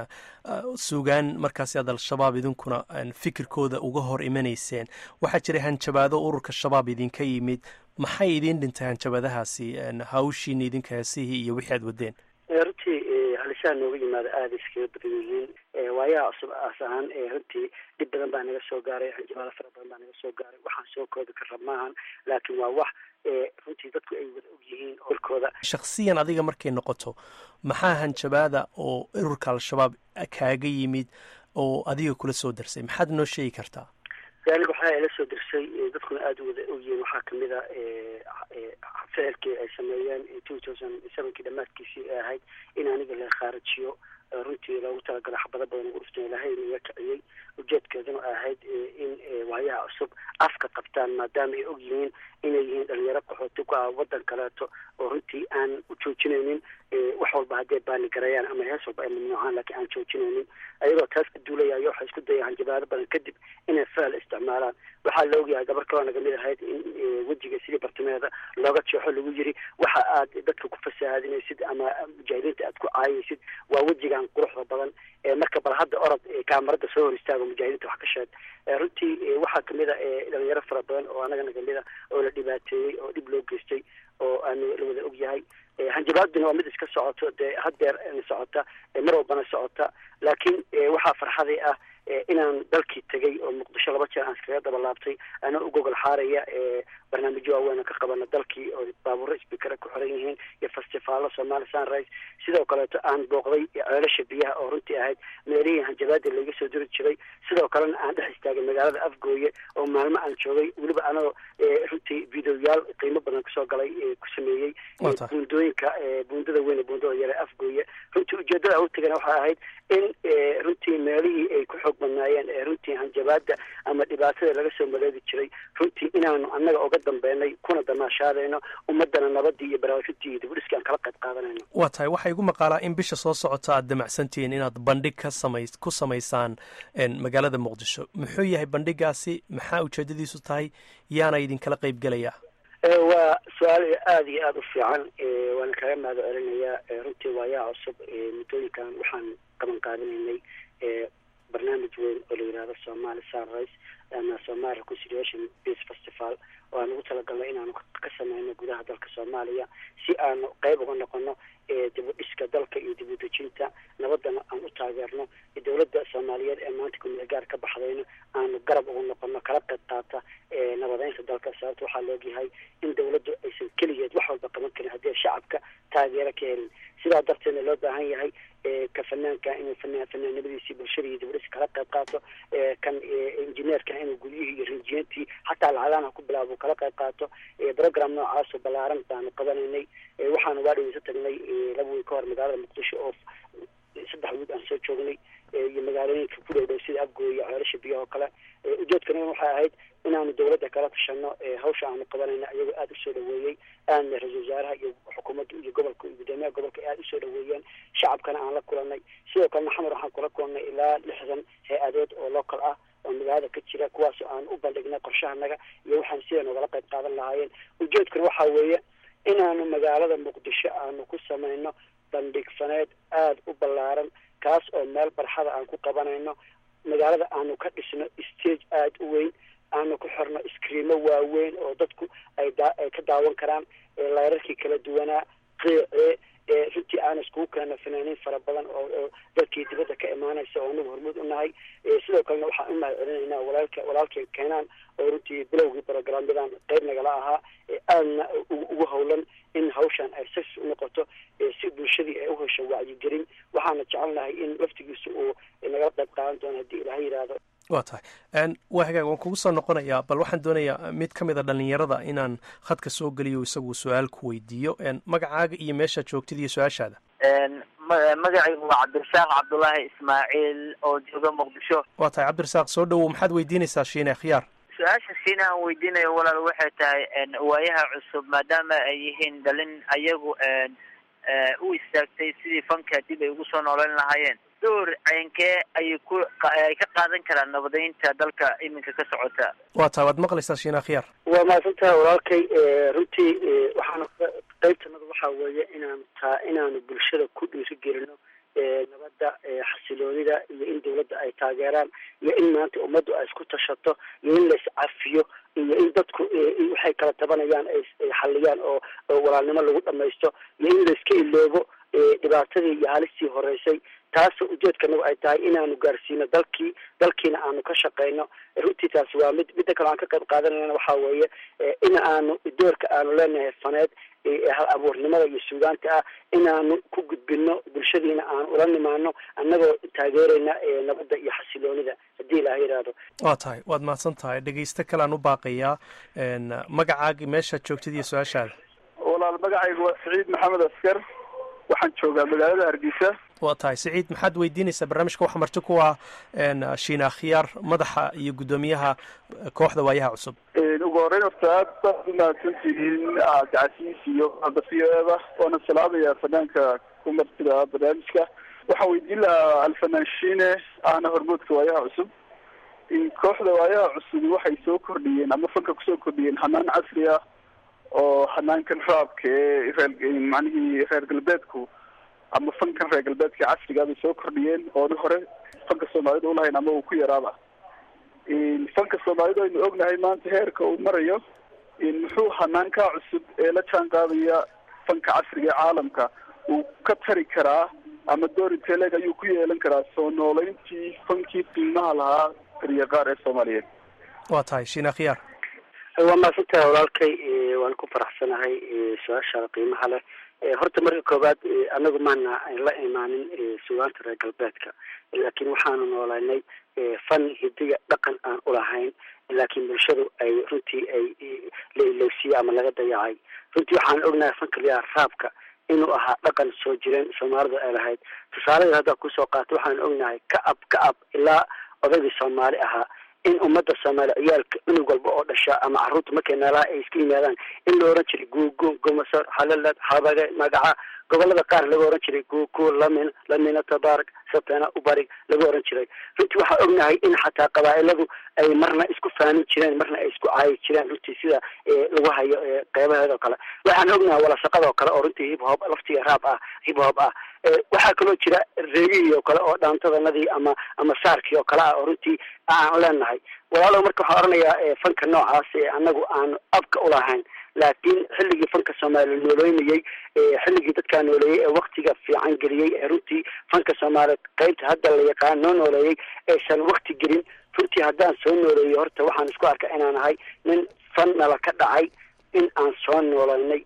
suugaan markaasi aad al-shabaab idinkuna fikirkooda uga hor imanayseen waxaa jiray hanjabaado ururka shabaab idinka yimid maxay idiin dhintay hanjabaadahaasi hawshiina idinka heesihii iyo wixii aad wadeen runtii halisaha nooga yimaada aada iskaga badan yihiin waayaha cusub aas ahaan runtii dhib badan baa naga soo gaaray hanjabaado fara badan baa naga soo gaaray waxaan soo koobi kara maahan laakiin waa wax runtii dadku ay wada og yihiin olkooda shakhsiyan adiga markay noqoto maxaa hanjabaada oo ururka al-shabaab kaaga yimid oo adiga kula soo darsay maxaad noo sheegi kartaa aniga waxaa ila soo dirsay dadkuna aada u wada ogyihiin waxaa kamid a ficilkii ay sameeyeen two thousand sevenkii dhamaadkiisii ay ahayd in aniga la khaarajiyo runtii loogu talagalo xabado badan ugu dhuftan ilahay inaga kiciyey ujeedkeeduna ahayd in waayaha cusub afka qabtaan maadaama ay og yihiin inay yihiin dhalinyaro qaxooti ku ah waddan kaleeto oo runtii aan u joojinaynin wax walba haddee baani garayaan ama hees walba ay mamnuucaan laakiin aan joojinaynin ayagoo taas ka duulayaayo waxay isku dayaan hanjabaado badan kadib inay ficil isticmaalaan waxaa la ogyahay gabar kaloo naga mid ahayd in wejiga sidii bartimeeda looga jeexo lagu yiri waxa aad dadka ku fasahaadinaysid ama mujaahidiinta aad ku caayaysid waa wejigan quruxda badan marka bal hadda orod kaamarada soo hor istaago mujaahidiinta wax ka sheeg runtii waxaa kamid a dhalinyaro fara badan oo anaga nagamid a oo la dhibaateeyey oo dhib loo geystay oo aan la wada og yahay hanjabaaduna waa mid iska socoto dee haddeer socota mar walbana socota laakiin waxaa farxaday ah inaan dalkii tegay oo muqdisho laba jeer aan iskaga daba laabtay anaa u gogol xaaraya barnaamijyo waaweyn ka qabana dalkii oo baabuuro sbikara ku xiran yihiin iyo festivaalo somali sunrise sidoo kaleeto aan booqday ceelasha biyaha oo runtii ahayd meelihii hanjabaada laga soo diri jiray sidoo kalena aan dhex istaagay magaalada afgooye oo maalmo aan joogay weliba anagoo runtii videoyaal qiimo badan kusoo galay ku sameeyey buundooyinka buundada weyn ee buundada yare afgooye runtii ujeedada u tagana waxay ahayd in runtii meelihii ay ku xoog badnaayeen ee runtii hanjabaada ama dhibaatada laga soo maleedi jiray runtii inaanu annaga oga dambeynay kuna damaashaadayno ummadana nabadii iyo baraarujintii iyo dibudhiskii aan kala qayb qaadanayno waa tahay waxaa igu maqaalaa in bisha soo socota aad damacsantihiin inaad bandhig ka samay ku samaysaan magaalada muqdisho muxuu yahay bandhigaasi maxaa ujeedadiisu tahay yaana idinkala qayb gelaya waa su-aal aada iyo aada u fiican waana kaga mahad celinayaa runtii waayaha cusub muddooyinkan waxaan qaban qaadinaynay barnaamij weyn oo la yihahdo somali sunrise ama somali reconciliation peace festival oo aan ugu talagalnay inaanu ka sameyno gudaha dalka soomaaliya si aanu qeyb uga noqono dib u dhiska dalka iyo dib u dejinta nabadana aan u taageerno dowladda soomaaliyeed ee maanta kumeel gaar ka baxdayna aanu garab uga noqono kala qayb qaata nabadeynta dalka sababta waxaa laogyahay in dowladdu aysan keligeed wax walba qaban karin haddii shacabka taageero ka helin sidaa darteedna loo baahan yahay ka fanaanka inuu fanaan fanaannimadiisii bulshada iyo dibadhis kala qayb qaato kan injineerka inuu guryihii iyo rinjiyentii xataa lacagaana ku bilaabo kala qayb qaato program noocaasoo ballaaran baanu qabanaynay waxaanu waa dhaweysa tagnay laba weyn ka hor magaalada muqdisho oo saddex wiig aan soo joognay iyo magaalooyinka ku dhow dhow sida afgooy iyo ceelasha biyaha oo kale ujeedkana waxay ahayd inaanu dowladda kala tashano hawsha aanu qabanayna iyagoo aada usoo dhaweeyey aadna ra-isul wasaaraha iyo xukuumadda iyo gobolka iyo guddoomiyaha gobolka aada usoo dhaweeyeen shacabkana aan la kulanay sidoo kalena xamar waxaan kula kulannay ilaa lixdan hay-adood oo local ah oo magaalada ka jira kuwaasoo aan u bandhignay qorshahanaga iyo waxaan sida nogala qayb qaadan lahaayeen ujeedkuna waxaa weeye inaanu magaalada muqdisho aanu ku samayno bandhig faneed aada u ballaaran kaas oo meel barxada aan ku qabanayno magaalada aanu ka dhisno stage aada u weyn aanu ku xirno iskriimo waaweyn oo dadku ay ay ka daawan karaan layrarkii kala duwanaa qiice runtii aan iskugu keeno fanaaniin fara badan oo dalkii dibadda ka imaanaysa oo anagu hormuud u nahay sidoo kalena waxaan u mahad celinaynaa walaalka walaalkay keenaan oo runtii bilowgii programyadan qayb nagala ahaa aadna ugu howlan in hawshan ay sis u noqoto si bulshadii ay u hesho wacyigelin waxaana jecelnahay in laftigiisa uu nagala qayb qaadan doono haddii ilaha yidhaahdo waa tahay waa hagaag waan kugu soo noqonayaa bal waxaan doonayaa mid ka mid a dhallinyarada inaan khadka soo geliyo isagu su-aal ku weydiiyo magacaaga iyo meeshaad joogtid iyo su-aashaada magacaygu waa cabdirasaaq cabdulaahi ismaaciil oo jooga muqdisho waa tahay cabdirasaaq soo dhowow maxaad weydiinaysaa shiine khiyaar su-aasha siina aan weydiinayo walaal waxay tahay waayaha cusub maadaama ay yihiin dhalin ayagu u istaagtay sidii fanka dib ay ugu soo nooleyn lahaayeen door ceynkee ayay ku ay ka qaadan karaan nabadeynta dalka iminka ka socota waa tahay waad maqlaysaa shiina khiyaar waa mahadsantaha walaalkay runtii waxaanu qaybtanada waxaa weeye inaan taa inaanu bulshada ku dhiirigelino nabadda xasiloonida iyo in dawladda ay taageeraan iyo in maanta ummaddu ay isku tashato iyo in la iscafiyo iyo in dadku waxay kala tabanayaan ay xaliyaan oo walaalnimo lagu dhamaysto iyo in la iska iloobo dhibaatadii iyo halistii horeysay taasoo ujeedkanagu ay tahay inaanu gaarsiino dalkii dalkiina aanu ka shaqeyno runtii taasi waa mid midda kale aan ka qayb qaadanayna waxaa weeye in aanu doorka aanu leenahay faneed hal abuurnimada iyo suugaanta ah inaanu ku gudbino bulshadiina aan ula nimaano annagoo taageerayna nabadda iyo xasiloonida haddii ilaah yidhaahdo waa tahay waad mahadsan tahay dhegeysto kale aan u baaqayaa magacaaga meeshaad joogtid iyo su-aashaada walaal magacaygu waa siciid maxamed askar waxaan joogaa magaalada hargeysa waa tahay siciid maxaad weydiinaysaa barnaamijka waxa marti ku ah shiina khiyaar madaxa iyo guddoomiyaha kooxda waayaha cusub ugu horeyn horta aad baad umahadsantihiin gacasiis iyo albafiyeeda waana salaamaya fanaanka ku martida barnaamijka waxaan weydiin lahaa alfanaan shiine ahna hormoodka waayaha cusub kooxda waayaha cusub waxay soo kordhiyeen ama fanka kusoo kordhiyeen hanaan casri ah oo hanaankan raabka ee reer macnihii reer galbeedku ama fankan reer galbeedka casriga bay soo kordhiyeen oona hore fanka soomaalida ulahayn ama uu ku yaraaba fanka soomaalida aynu ognahay maanta heerka uu marayo muxuu hanaankaa cusub ee la jaan qaadaya fanka casriga ee caalamka uu ka tari karaa ama doori teleg ayuu ku yeelan karaa soo nooleyntii fankii qiimaha lahaa tariya qaar ee soomaaliyeed waa tahay shiina khiyaar waa mahadsantaha walaalkay waan ku faraxsanahay su-aashaada qiimaha leh horta marka koowaad anagu maana la imaanin sugaanta reer galbeedka laakiin waxaanu noolaynay fan hidiga dhaqan aan ulahayn laakiin bulshadu ay runtii ay la ilowsiye ama laga dayacay runtii waxaan ognahay fanka liyaa raabka inuu ahaa dhaqan soo jireen soomaalida ay lahayd tusaalada haddaa kusoo qaatay waxaan ognahay ka ab ka ab ilaa odaygii soomaali ahaa in ummadda soomaali ciyaalka cunug walba oo dhasha ama carruurta markay meelaha ay iska yimaadaan in la oran jiray guugu gomasor halalad habage magaca gobolada qaar laga oran jiray guugu lamin lamina tabaarak satana ubarig laga oran jiray runtii waxaa ognahay in xataa qabaa'iladu ay marna isku faanin jireen marna ay isku caayi jireen runtii sida lagu hayo qeybaheeda oo kale waxaan ognahay walasaqada oo kale oo runtii hip hop laftiga raab ah hip hop ah waxaa kaloo jira reegihii oo kale oo dhaantadanadii ama ama saarkii oo kale ah oo runtii aan leenahay walaalow marka waxaan oranayaa fanka noocaas ee anagu aanu abka ulahayn laakiin xilligii fanka soomaaliya nooleynayey xilligii dadkaa nooleeyey ee waktiga fiican geliyey ee runtii fanka soomaaliya qeybta hadda la yaqaan noo nooleeyey aysan wakti gelin runtii haddaan soo nooleeyo horta waxaan isku arka inaan ahay nin fan nala ka dhacay in aan soo nooleynay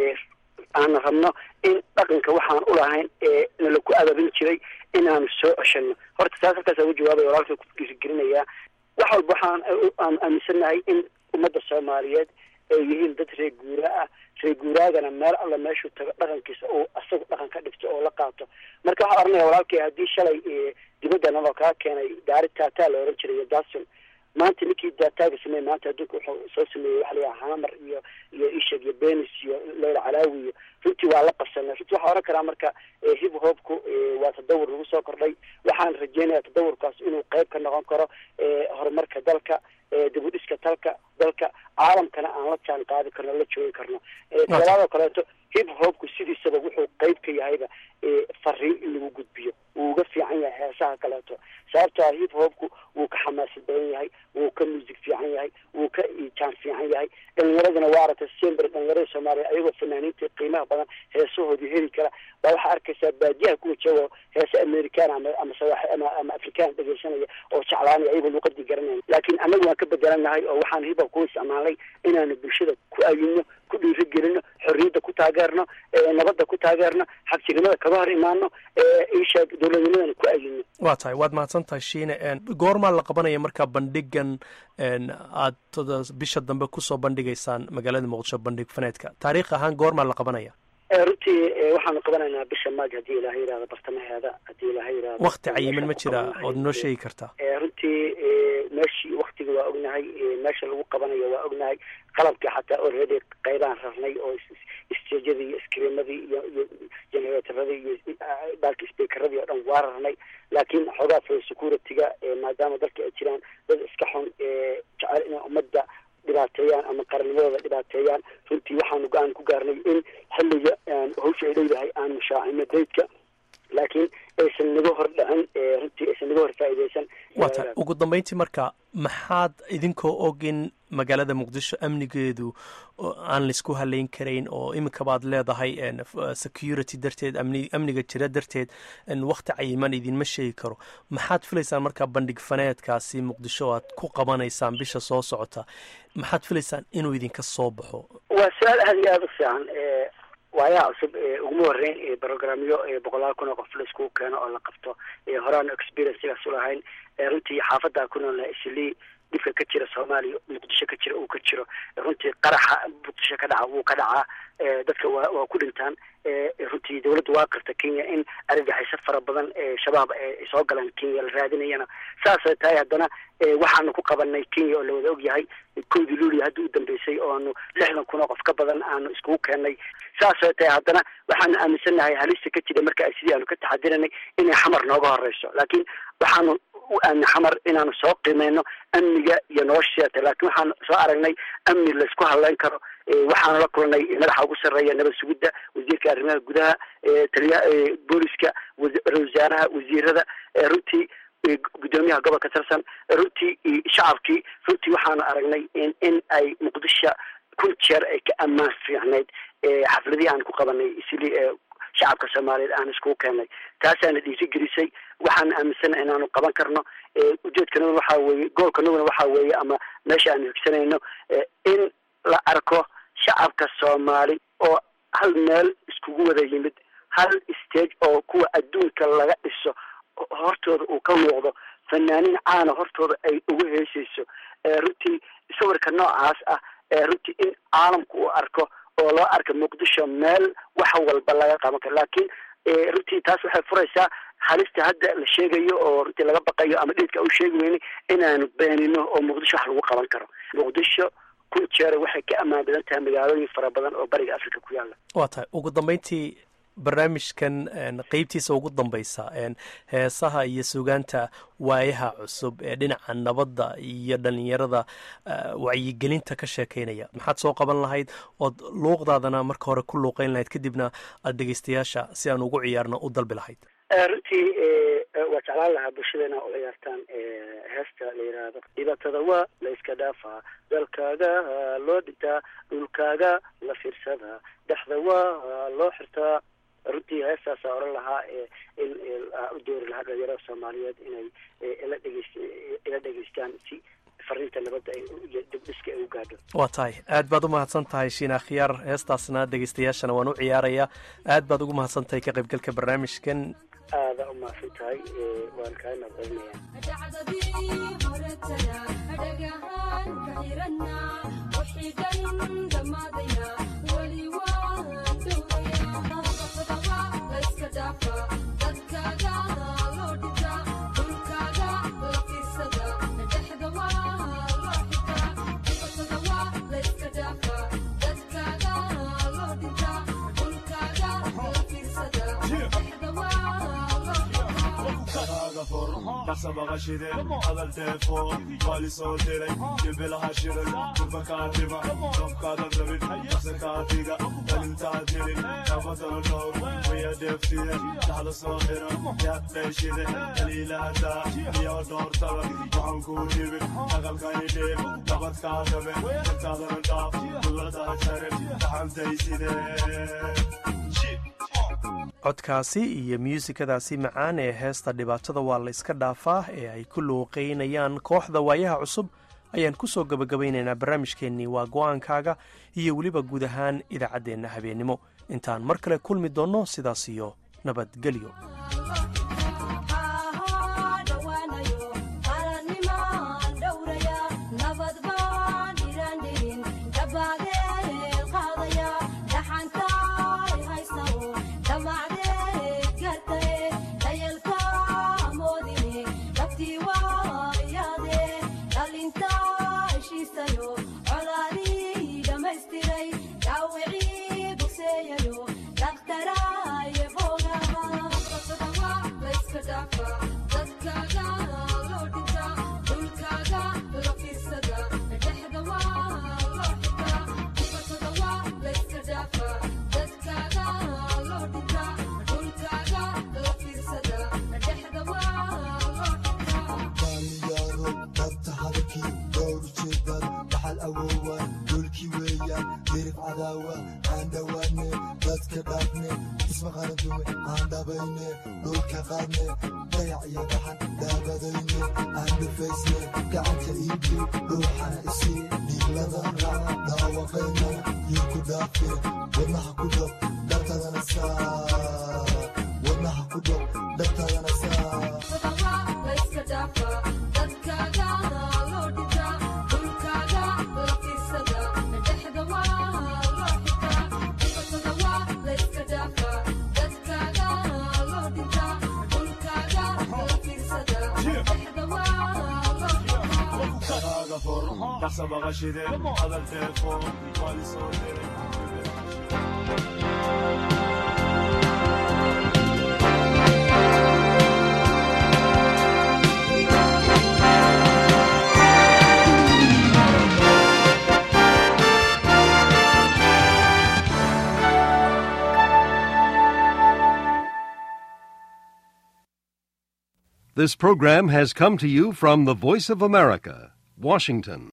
aan rabno in dhaqanka waxaan ulahayn ee nala ku adabin jiray inaanu soo ceshano horta taas halkaasa uga jawaabaya walaalka ku dhiirigelinayaa wax walba waxaan aan aaminsanahay in ummadda soomaaliyeed ay yihiin dad reer guura ah reer guuraagana meel alla meeshuu tago dhaqankiisa oo isagu dhaqan ka dhigto oo la qaato marka waxaan oranaya walaalkay haddii shalay dibadda naloo kaa keenay gaari taataa la oran jiray iyo dason maanta ninkii daataaga sameeyey maanta adduunka wuxuu soo sameeyey waxa la yidhaha hamar iyo iyo ishag iyo benis iyo leyla calaawi iyo runtii waa la qabsanay runtii waxaa oran karaa marka hip hopku waa tadawur lagu soo kordhay waxaan rajeynayaa tadawurkaas inuu qeyb ka noqon karo horumarka dalka dibudhiska dalka dalka caalamkana aan la jaan qaadi karno la joogi karno talaadoo kaleeto hip hopku sidiisaba wuxuu qeyb ka yahayba fariin in lagu gudbiyo wuu uga fiican yahay heesaha kaleeto sababtoo ah hip hopku wuu ka xamaasad badan yahay wuu ka music fiican yahay wuu ka jaan fiican yahay dhalinyaraduna waa aragtay sember dhalinyarada soomaaliya ayagoo fanaaniinta qiimaha badan heesahoodii heli kara baa waxaa arkaysaa baadiyaha kuwa joogo heese americana ama ama sawaax ama ama afrikaan dhegeysanaya oo jeclaanaya ayagoo luqadii garanaya laakiin annagu waan ka bedelanahay oo waxaan hip hop ku isticmaalnay inaanu bulshada ku ayino ku dhiirigelino xorriyadda ku taageerno nabadda ku taageerno xabsinimada kaga hor imaano isha dowladnimadana ku ayino waa tahay waad mahadsan tahay shiine goormaa la qabanaya markaa bandhigan aad bisha dambe kusoo bandhigaysaan magaalada muqdisho bandhig faneedka taariikh ahaan goormaa la qabanaya runtii waxaanu qabanaynaa bisha maaj haddii ilaahay yidhahdo bartamaheeda haddii ilaahay yidhahdo wakti cayiman ma jira ood noo sheegi kartaa runtii meeshii waktiga waa ognahay meesha lagu qabanayo waa ognahay qalabkii xataa already qaybaan rarnay oo stejadii iyo skriimadii iyo iyo generaatoradii iyo baalki speakeradii oo dhan waa rarnay laakiin xoogaa fo security-ga maadaama dalka ay jiraan dad iska xun jecel inay ummadda dhibaateeyaan ama qarannimadooda dhibaateeyaan runtii waxaanu go-aan ku gaarnay in xilliga hawsha ay leedahay aan mushaacino daydka laakiin aysan naga hor dhicin runtii aysan naga hor faa'iideysan waa tahay ugu dambeyntii marka maxaad idinkoo og in magaalada muqdisho amnigeedu aan laisku halayn karayn oo iminka baad leedahay security darteed amni amniga jira darteed wakti cayiman idinma sheegi karo maxaad filaysaan markaa bandhig faneedkaasi muqdisho aad ku qabanaysaan bisha soo socota maxaad filaysaan inuu idinka soo baxo waa su-aal aada iyo aada u fiican waayaha cusub uguma horeyn brogramyo boqolaal kun oo qof la iskugu keeno oo la qabto horaanu experiencegaas ulahayn runtii xaafaddaa ku noolna islii dhibka ka jira soomaaliya muqdisho ka jira uu ka jiro runtii qaraxa muqdisho ka dhaca wuu ka dhacaa dadka waa waa ku dhintaan runtii dawladda waa qirta kenya in argagixisyo fara badan shabaab ay soo galaan kenya la raadinayana saasay tahay haddana waxaanu ku qabanay kenya oo lawada og yahay kowdii luuliya hadda u dambeysay oo aanu lixdan kun oo qof ka badan aanu iskugu keennay saasay tahay haddana waxaanu aaminsannahay halista ka jira marka sidii aanu ka taxadiranay inay xamar nooga horeyso laakiin waxaanu u aamni xamar inaanu soo qiimeyno amniga iyo nolosheeta laakiin waxaanu soo aragnay amni laysku hadleyn karo waxaanu la kulnay madaxa ugu sarreeya nabad sugidda wasiirka arrimaha gudaha taliya booliska ra-isul wasaaraha wasiirada runtii guddoomiyaha gobolka tirsan runtii shacabkii runtii waxaanu aragnay in in ay muqdisho kun jeer ay ka ammaan fiicnayd xafladihii aan ku qabanay isli shacabka soomaaliyeed aan iskugu keennay taasaana dhiirigelisay waxaana aaminsana inaanu qaban karno ujeedkanaguna waxaa weeye goolkanaguna waxaa weeye ama meesha aanu higsanayno in la arko shacabka soomaali oo hal meel iskugu wada yimid hal stage oo kuwa adduunka laga dhiso hortooda uu ka muuqdo fanaaniin caana hortooda ay ugu heesayso runtii sawirka noocaas ah runtii in caalamku uu arko oo loo arka muqdisho meel wax walba laga qaban karo laakiin runtii taas waxay furaysaa halista hadda la sheegayo oo runtii laga baqayo ama dhidka u sheegi weyne inaanu beenino oo muqdisho wax lagu qaban karo muqdisho kun jeer waxay ka ammaan badan tahay magaalooyin fara badan oo bariga africa ku yaala waa tahay ugu dambeyntii barnaamijkan qeybtiisa ugu dambeysa heesaha iyo sugaanta waayaha cusub ee dhinaca nabadda iyo dhalinyarada wacyigelinta ka sheekeynaya maxaad soo qaban lahayd ood luuqdaadana marka hore ku luuqeyn lahayd kadibna aad dhegeystayaasha si aan ugu ciyaarno u dalbi lahayd runtii waa jeclaan lahaa bulshadeena u ciyaartaan heesta la yidhaahdo dhibaatada waa la iska dhaafaa dalkaaga loo dhintaa dhulkaaga la fiirsadaa dhexda waa loo xirtaa runtii heestaasa oran lahaa in u doori lahaa dhalinyarada soomaaliyeed inay ila dhegeyst ila dhegeystaan si fariinta nabadda iyo dibdhiska ay u gaadho waa tahay aad baad u mahadsan tahay shiina khiyaar heestaasna dhegeystayaashana waan u ciyaarayaa aad baad ugu mahadsan tahay ka qaybgalka barnaamijkan aada u mahadsan tahay waan kaa dhaqsabaqashide hadal telefoon waali soo diray jibilaha shiray durbakaadhiba dobkaada rabin dhaqsakaadiga dhalintaa dirin nabadana dhowr waya dheefside dhaxda soo xira yaad dheeshide daliilaadaa iyo dhoortada waxaan kuu dhibin dhaqalkay dhiib nabadkaa dhabe intaadana dhaaf duladaha jarin dhaxantayside codkaasi iyo muusikadaasi macaan ee heesta dhibaatada waa la iska dhaafaa ee ay ku luuqeynayaan kooxda waayaha cusub ayaan ku soo gebagabaynaynaa barnaamijkeennii waa go-aankaaga iyo weliba guud ahaan idaacaddeenna habeennimo intaan mar kale kulmi doonno sidaas iyo nabadgelyo iska dhaafne ismaqana duwe aan dhabayne dhulka qaadne dayac iyo dhaxan daabadayne aan dhufaysne gacanta iibi dhuuxana isii dhiigladan raac dhaawaqayna iyo ku dhaafe wadnaha ku dhow dhartadana saa wadnaha ku dhow dhartadana saa Kaaga for, dhaqsa baqashide, hadal telefoon, waa li soo diray. This program has come to you from the Voice of America, Washington.